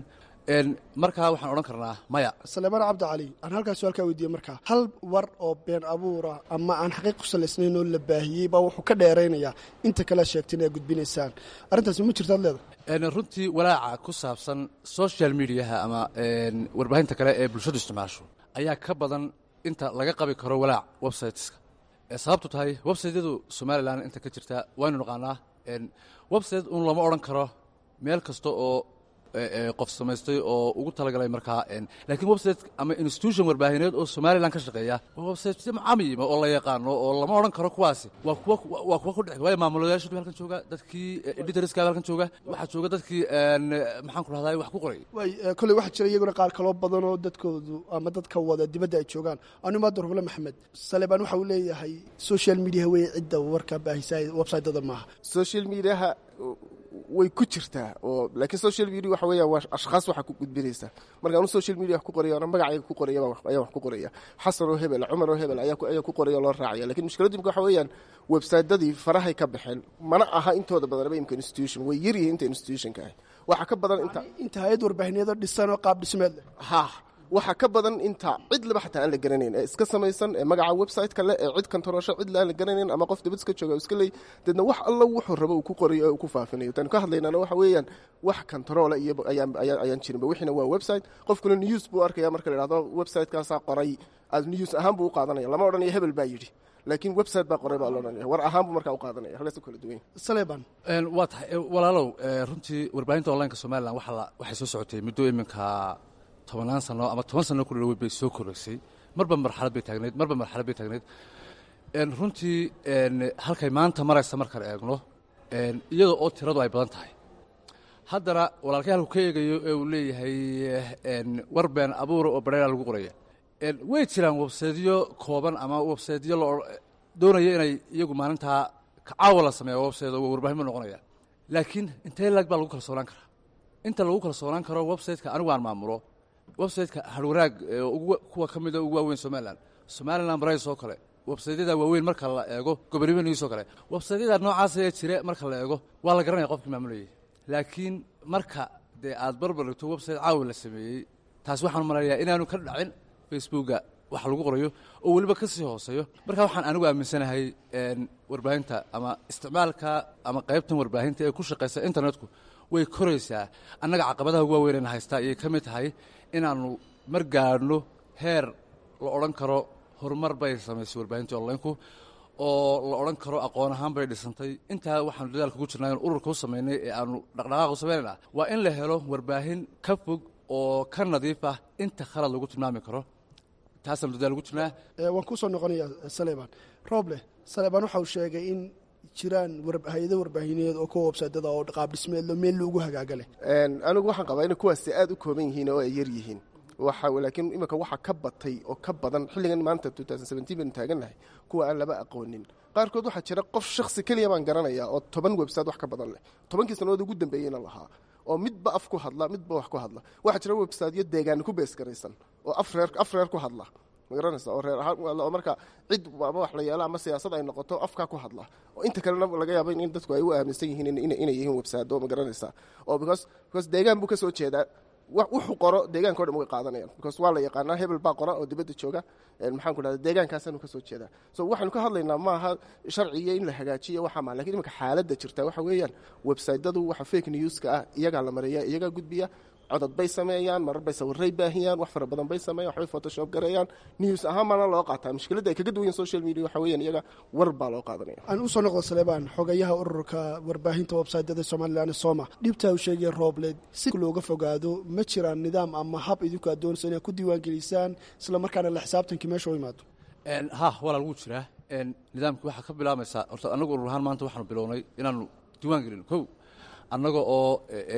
markaa waxaan odhan karnaa maya saleemaan cabdi cali aan halkaas su-aalkaa weydiiye markaa hal war oo been abuura ama aan xaqiiq ku salaysnayn oo la baahiyey baa wuxuu ka dheeraynayaa inta kale sheegteen ee gudbinaysaan arrintaasi ma jirtaad leedahay runtii walaaca ku saabsan social mediaha ama warbaahinta kale ee bulshadu isticmaasho ayaa ka badan inta laga qabi karo walaac websiteska sababtu tahay websiteyadu somalilan inta ka jirta waynu naqaanaa website un lama odhan karo meel kasta oo qof samaystay oo ugu talagalay markaa laakiin website ama institution warbaahineed oo somalilan ka shaqeeya waa website mucamima oo la yaqaano oo lama odhan karo kuwaasi waa kuwa waa kuwa ku dhex waayo maamulayaashu halkan jooga dadkii editorska halkan jooga waxaa jooga dadkii maxaan ku rahdaa wax ku qoray way kolley waxaa jira iyaguna qaar kaloo badan oo dadkoodu ama dadka wada dibadda ay joogaan anu maadar hule maxamed salebaan waxa uu leeyahay social media wey cidda warka baahisa websiteda maaha social mediaha way ku jirtaa oo laakiin social media waxa weeyaan waa ashkhaas waxaa ku gudbinaysa marka anu social media wax ku qoraya ana magacayga ku qoraya ayaan wax ku qoraya xasan oo hebel cumar oo hebel ayaa ayaa ku qoraya loo raacaya lakin mushkiladdu imka waxa weeyaan websitedadii farahay ka baxeen mana aha intooda badanaba imka institution way yar yihiin inta institutionka ah waxaa ka badan inta inta hay-ad warbaahineedoo dhisan oo qaab dhismeed leh ha waxaa ka badan inta cid laba xataa aan la garanayn ee iska samaysan ee magaca website-ka leh ee cid kantaroosho cid aan la garanayn ama qof dibad iska jooga iska leey deedna wax alla wuxuu rabo uu ku qorayo ee uu ku faafinayo taanu ka hadlaynana waxa weeyaan wax kantaroola iyo ayaan ayaan ayaan jirinba wixiina waa website qofkuna news buu arkaya marka la idhahdo website-kaasaa qoray aad news ahaan buu u qaadanaya lama odhanayo hebel baa yidhi laakiin website baa qoray baa la odhanaya war ahaan buu markaa u qaadanaya halkaas u kala duwan saleban waa tahay walaalow runtii warbaahinta onlineka somalilan waxa waxay soo socotay muddo iminka tobanaan sano ama toban sano ku dhawood bay soo koraysay marba marxalad bay taagnayd marba marxalad bay taagnayd runtii halkay maanta maraysa markaan eegno iyada oo tiradu ay badan tahay haddana walaalkay halku ka eegayo ee uu leeyahay war been abuura oo bareera lagu qoraya way jiraan websaydyo kooban ama websaydyo la doonaya inay iyagu maalintaa kacaawa la sameeya websayt oo warbaahin ma noqonaya laakiin intee lag baa lagu kalsoonaan karaa inta lagu kalsoonaan karo websiteka anigu aan maamulo websiteka harwanaag kuwa ka mida ugu waaweyn somalilan somalilan barays oo kale websaytyada waaweyn marka la eego gobolnimo news oo kale websaytyada noocaas ee jire marka la eego waa la garanaya qofkii maamulayay laakiin marka dee aad barbar dhigto website caawi la sameeyey taas waxaan marayaa inaanu ka dhacin facebooka wax lagu qorayo oo weliba ka sii hooseeyo marka waxaan anigu aaminsanahay warbaahinta ama isticmaalka ama qaybtan warbaahinta ee ku shaqaysa internetku way koraysaa annaga caqabadaha ugu waaweynayna haystaa ayay ka mid tahay inaannu mar gaadhno heer la odhan karo horumar bay samaysay warbaahintii onlineku oo la odhan karo aqoon ahaan bay dhisantay intaa waxaanu dadaalka ku jirnaa in ururka u samaynay ee aanu dhaqdhaqaaq u samaynayna waa in la helo warbaahin ka fog oo ka nadiif ah inta khalad lagu tilmaami karo taasaanu dadaal ugu jirnaa waan kusoo noqonayaa saleban roble saleban waxa uu sheegay in jiraan hay-ado warbaahineed oo kuwa websaytada oo qaab dhismeedlo meel loogu hagaaga leh anigu waxaan qabaa inay kuwaasi aad u kooban yihiin oo ay yar yihiin waxa laakiin iminka waxa ka batay oo ka badan xilligan maanta baynu taagannahay kuwa aan laba aqoonin qaarkood waxaa jira qof shaksi keliya baan garanaya oo toban website wax ka badan leh tobankii sannadood ugu dambeeyeyna lahaa oo midba af ku hadla midba wax ku hadla waxaa jira websiteyo deegaana ku beesgaraysan oo afreer af reer ku hadla ma garanaysa oo reer ahaan oo marka cid ama wax la yeelo ama siyaasad ay noqoto afkaa ku hadla oo inta kalena laga yaabo in dadku ay u aaminsan yihiin inay yihiin website ma garanaysa oo because because deegaan buu ka soo jeedaa wuxuu qoro deegaanka o dhan way qaadanayaan because waa la yaqaanaa hebel baa qora oo dibadda jooga maxaan ku dhahda deegaankaasaanu ka soo jeedaa so waxaanu ka hadlaynaa maaha sharciga in la hagaajiyo waxaa maa lakin imanka xaaladda jirta waxa weeyaan websaytadu waxa fake newska ah iyagaa la mareeya iyagaa gudbiya codod bay sameeyaan marar bay sawiray baahiyaan wax fara badan bay sameeyan waxbay photoshop gareeyaan news ahaan baana loo qaataa mushkiladda ay kaga duwan yihin social media waxa weeyaan iyaga war baa loo qaadanaya aan usoo noqdo saleebaan xogayaha ururka warbaahinta websaytyada somalilan soma dhibtaa uu sheegaya roobleed si looga fogaado ma jiraan nidaam ama hab idinku aad doonayso inaad ku diiwaangelisaan isla markaana la xisaabtankii meesha u imaado ha walaa lagu jiraa nidaamkii waxaa ka bilaamaysaa horta annagu urur ahaan maanta waxaanu bilownay inaanu diiwaan gelino kow annaga oo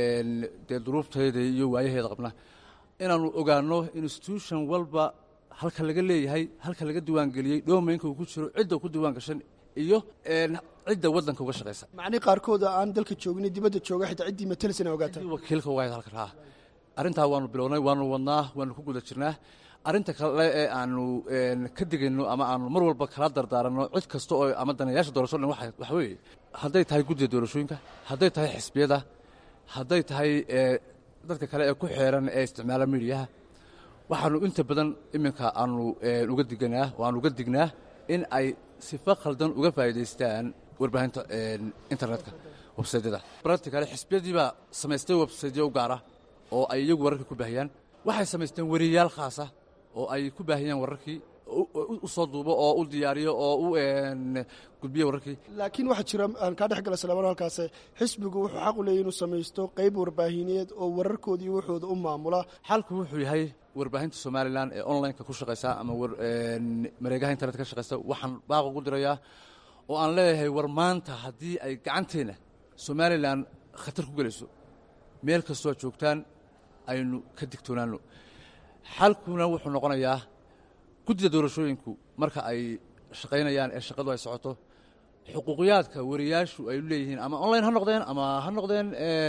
dee duruuftayda iyo waayaheeda qabna inaanu ogaano institution walba halka laga leeyahay halka laga diiwaangeliyey dhomaynka uu ku jiro cidda ku diiwaan gashan iyo cidda waddanka uga shaqaysa macnii qaarkooda aan dalka joogin dibadda jooga xitaa ciddii matalis ina ogaataan wakiilka waayad halkan ha arrintaa waanu bilownay waanu wadnaa waanu ku guda jirnaa arrinta kale ee aanu ka digayno ama aanu mar walba kala dardaaranno cid kasta oo ama danayaasha doorasho dhan waxa weeye hadday tahay guddiga doorashooyinka hadday tahay xisbiyada hadday tahay dadka kale ee ku xeeran ee isticmaala midiyaha waxaanu inta badan iminka aanu uga diganaa oo aanu uga dignaa in ay sifa khaldan uga faa'iidaystaan warbaahinta internetka websaydyada bararti kale xisbiyadii baa samaystay websaydyo u gaara oo ay iyagu wararkii ku baahiyaan waxay samaysteen weriyayaal khaasa oo ay ku baahiyaan wararkii u soo duubo oo u diyaariyo oo u gudbiyo wararkii laakiin waxaa jira aan kaa dhex gala salaamano halkaas xisbigu wuxuu xaq u leeyahy inuu samaysto qayb warbaahineed oo wararkoodii waxooda u maamula xalku wuxuu yahay warbaahinta somalilan ee onlineka ku shaqaysa ama mareegaha internet ka shaqaysta waxaan baaq ugu dirayaa oo aan leeyahay war maanta haddii ay gacanteenna somalilan khatar ku gelayso meel kastoo joogtaan aynu ka digtoonaano xalkuna wuxuu noqonayaa guddida doorashooyinku marka ay shaqaynayaan ee shaqadu ay socoto xuquuqiyaadka wariyaashu ay leeyihiin ama online ha noqdeen ama ha noqdeen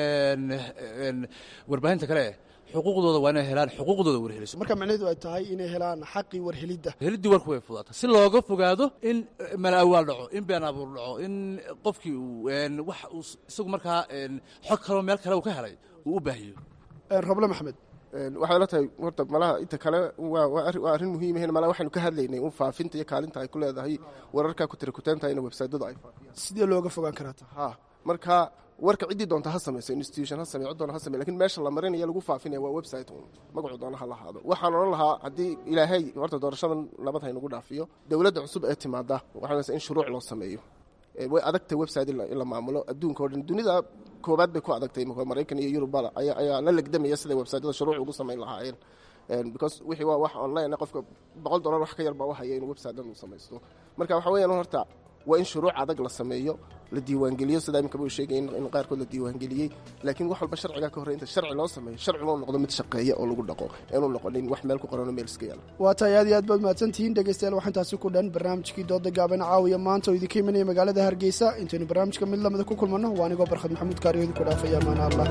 warbaahinta kale eh xuquuqdooda waa inay helaan xuquuqdooda warheliso marka macnaheedu ay tahay inay helaan xaqii warhelidda heliddii warku way fudaata si looga fogaado in malaawaal dhaco in been abuur dhaco in qofkii uu wax uu isagu markaa xog kaloo meel kale uu ka helay uu u baahiyo roble maxamed waxay la tahay horta malaha inta kale waa arrin muhiimahn malaha waxaynu ka hadlaynay un faafinta iyo kaalinta ay ku leedahay wararka ku tira kutaanta in websaydyadu ay faafiyaan sidee looga fogaan karaa ha marka warka ciddii doonta ha samayso institution ha samey cid doona ha samey lakin meesha la marinaya lagu faafinaya waa website un magacu doona ha lahaado waxaan odhan lahaa haddii ilaahay horta doorashadan nabad haynagu dhaafiyo dowladda cusub ee timaada waxaa in shuruuc loo sameeyo way adagtay website in la maamulo adduunka o dhan dunida koobaad bay ku adagtay maraykan iyo yurubba ayaa la legdamaya siday websaytyada shuruuc ugu samayn lahaayeen because wixii waa wax online qofka boqol dollar wax ka yar baa u haya inuu website dhan uu samaysto marka waxa weeyaan horta waa in shuruuc adag la sameeyo la diiwaangeliyo sidaa iminka buu sheegay in qaarkood la diiwaangeliyey laakiin wax walba sharcigaa ka horrey inta sharci loo sameeyo sharcigoo noqdo mid shaqeeya oo lagu dhaqo eenu noqonin wax meel ku qorano meel iska yaala waa tahay aad iyo aad baad mahadsantihiin dhegeystayaal waxaan taasi ku dhan barnaamijkii dooda gaaban caawiya maanta oo idinka imanaya magaalada hargeysa intaynu barnaamijka mid lamida ku kulmanno waa anigoo barkhad maxamuud kaariyo idinku dhaafaya amaana allah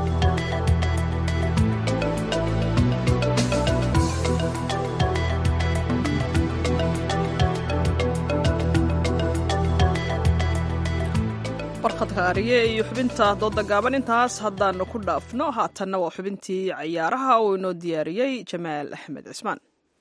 barkhadka ariye iyo xubinta dooda gaaban intaas haddaanu ku dhaafno haatanna waa xubintii cayaaraha uu inoo diyaariyey jamaal axmed cismaan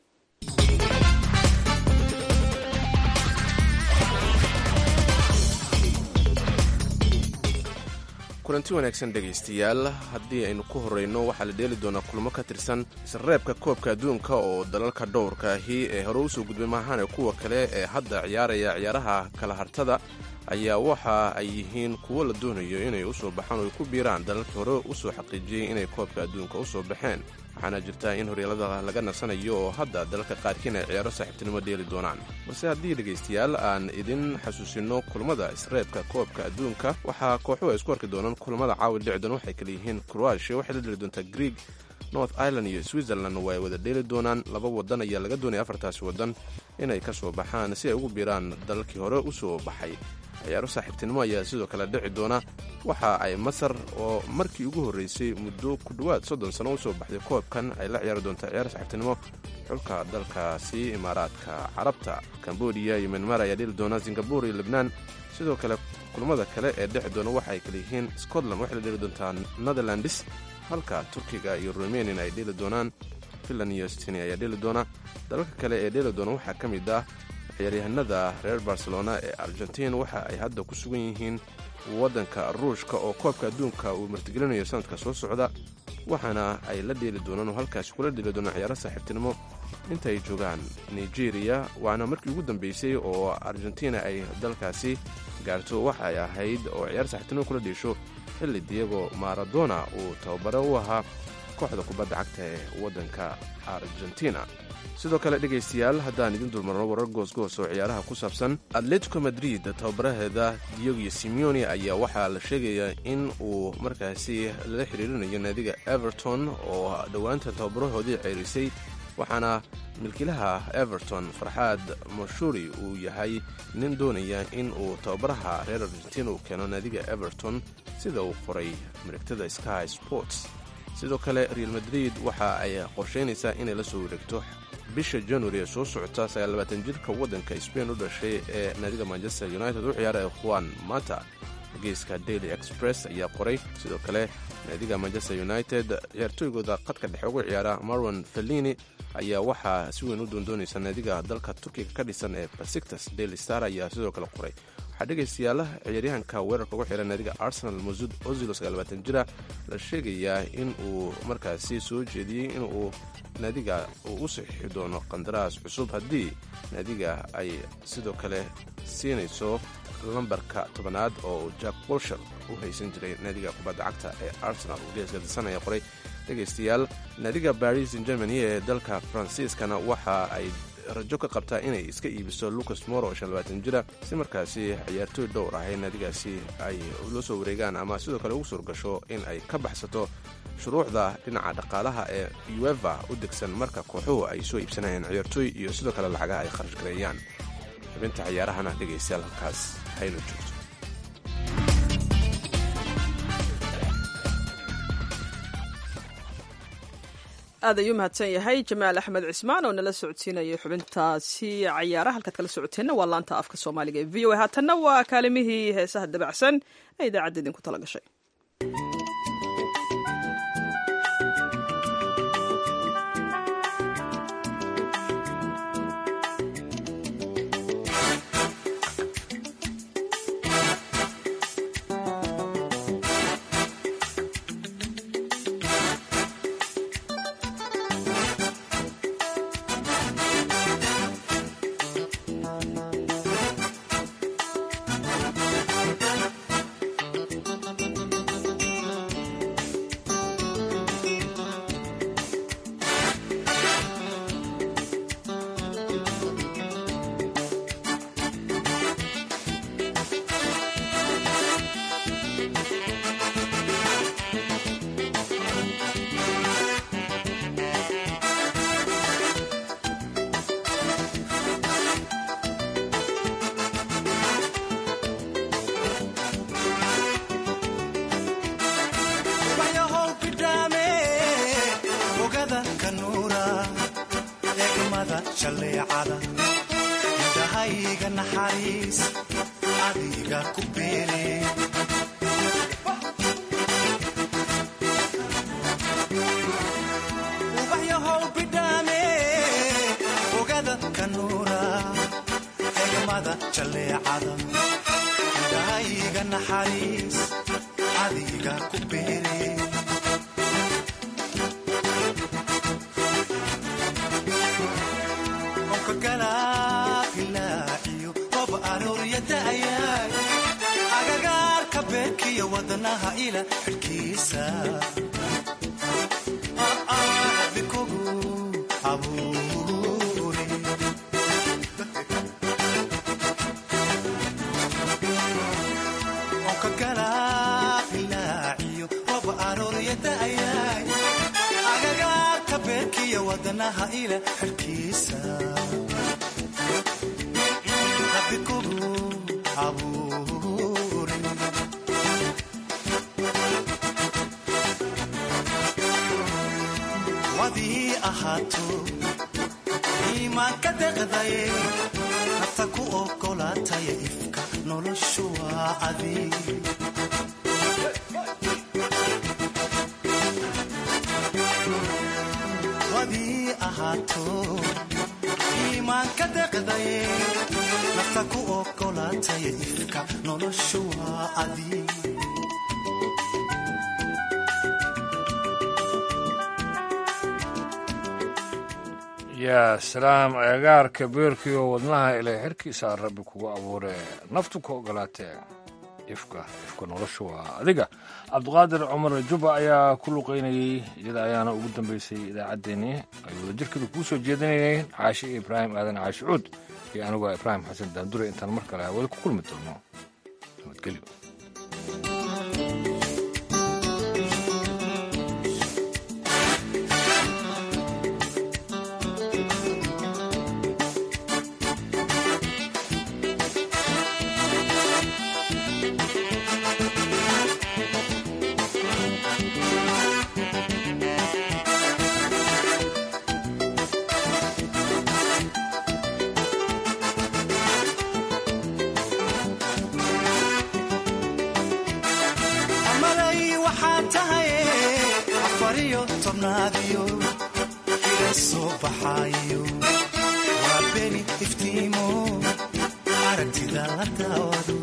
kulanti wanaagsan dhegaystayaal haddii aynu ku horrayno waxaa la dheeli doonaa kulmo ka tirsan isreebka koobka adduunka oo dalalka dhowrka ahi ee hore usoo gudbay maahane kuwa kale ee hadda ciyaaraya ciyaaraha kala hartada ayaa waxa ay yihiin kuwo la doonayo inay usoo baxaan oo ay ku biiraan dalalkii hore usoo xaqiijiyey inay koobka adduunka usoo baxeen waxaana jirta in horyaalada laga nasanayo oo hadda dalalka qaarkiin ay ciyaaro saaxiibtinimo dheeli doonaan balse haddii dhegaystayaal aan idin xasuusinno kulmada isreebka koobka adduunka waxaa kooxuhu ay isku arki doonaan kulmada caawi dhici doona waxay kala yihiin kroatia waxay la dheli doontaa greeg north ireland iyo switzerland waa ay wada dheeli doonaan laba wadan ayaa laga doonaya afartaasi wadan inay ka soo baxaan si ay ugu biiraan dalalkii hore usoo baxay ciyaaro saaxiibtinimo ayaa sidoo kale dhici doona waxa ay masar oo markii ugu horreysay muddo ku dhowaad soddon sano usoo baxday koobkan ay la ciyaari doontaa ciyaaro saaxiibtinimo xulka dalkaasi imaaraadka carabta kambodiya iyo myanmar ayaa dheli doona singabur iyo lebnaan sidoo kale kulmada kale ee dhici doona waxa ay kala yihiin scotland waxay la dheli doontaa netherlands halka turkiga iyo rumanian ay dheli doonaan finland iyo stini ayaa dheli doona dalalka kale ee dheli doona waxaa ka mid ah ciyaaryahanada reer barcelona ee argentiin waxa ay hadda ku sugan yihiin waddanka ruushka oo koobka adduunka uu martigelinayo sanadka soo socda waxaana ay la dheeli doonaan oo halkaasi kula dheeli doonaan ciyaaro saaxiibtinimo inta ay joogaan nigeria waana markii ugu dambeysay oo argentina ay dalkaasi gaarto waxa ay ahayd oo ciyaar saaxiibtinimo kula dhiisho xilli diego maradona uu tababare u ahaa kooxda kubadda cagta ee waddanka argentina sidoo kale dhegaystayaal haddaan idin dulmarno warar goosgoos oo ciyaaraha ku saabsan atletico madrid tababaraheeda diogo simeone ayaa waxaa la sheegayaa in uu markaasi lala xiriirinayo naadiga everton oo dhowaanta tababarahoodii ceyrisay waxaana milkiilaha everton farxaad mashuri uu yahay nin doonaya in uu tababaraha reer argentina uu keeno naadiga everton sida uu qoray marigtada sky sports sidoo kale real madrid waxa ay qorsheynaysaa inay la soo wareegto bisha januari ee soo socota sagaallabaatan jirka waddanka sbain u dhashay ee naadiga manchester united u ciyaara ee juan mata wargeyska daily express ayaa qoray sidoo kale naadiga manchester united ciyaartooygooda qadka dhexe ugu ciyaara marwan fellini ayaa waxaa si weyn u doondoonaysa naadiga dalka turkiga ka dhisan ee basiktas daily star ayaa sidoo kale qoray waxaa dhegaystayaala ciyaaryahanka weerarka ugu xiran naadiga arsenal masud ozilo sagaalbaatan jira la sheegayaa in uu markaasi soo jeediyey in uu naadiga uu u saxiixi doono qandaraas cusub haddii naadiga ay sidoo kale siinayso lambarka tobanaad oo jack bolshar u haysan jiray naadiga kubadda cagta ee arsenal geeska disan ayaa qoray dhegaystayaal naadiga baris in germany ee dalka faransiiskana waxa ay rajo ka qabtaa inay iska iibiso lucas moro oo shanlabaatan jira si markaasi ciyaartooy dhowr ah ee naadigaasi ay la soo wareegaan ama sidoo kale ugu suurgasho in ay ka baxsato shuruucda dhinaca dhaqaalaha ee ueva u degsan marka kooxuhu ay soo iibsanayaan ciyaartooy iyo sidoo kale lacagaha ay kharash gareeyaan xubinta ciyaarahana dhegaystayaal halkaas haynu joogto aad ayuu mahadsan yahay jamaal axmed cismaan oo nala socodsiinayay xubintaasi cayaaraha halkaad kala socoteenna waa laanta afka soomaaliga ee v o a haatanna waa kaalimihii heesaha dabacsan ee idaacadda idinku tala gashay indhahayga naxariis adiga ku beele ubaxyahow bidhaame ogada kanuura egmada jaleecada indhahayga naxariis adiga ku beele agagaarka beerkiyo wadanaha ila xidhkiisa bikogu abuure onka galaabilaaciyo rob aroorya da'yaay agagaarka beerkiyo wadanaha ila xidhkiisa bikogu wadii ahaato iimaanka deqdaye nafta ku ogolaataya ifka noloshu waa adig wadii ahaato iimaanka deqdaye nafta ku ogolaataya ifka noloshu waa adig yaa salaam agagaarka beerkiioo wadnaha ilay xerkiisaa rabbi kugu abuuree naftu ka ogolaatee ifka ifka noloshu waa adiga cabdiqaadir cumar juba ayaa ku luqaynayey iyada ayaana ugu dambaysay idaacaddeenii ay wadajirkeeda kuu soo jeedinayeen caashi ibraahim aadan caashi cuud iyo aniguo ibraahim xasan daandure intaan mar kale hawada ku kulmi doono nabadgelyo maqnaadiyo ila soo baxaayo waa beri iftiimo aragtida la daawado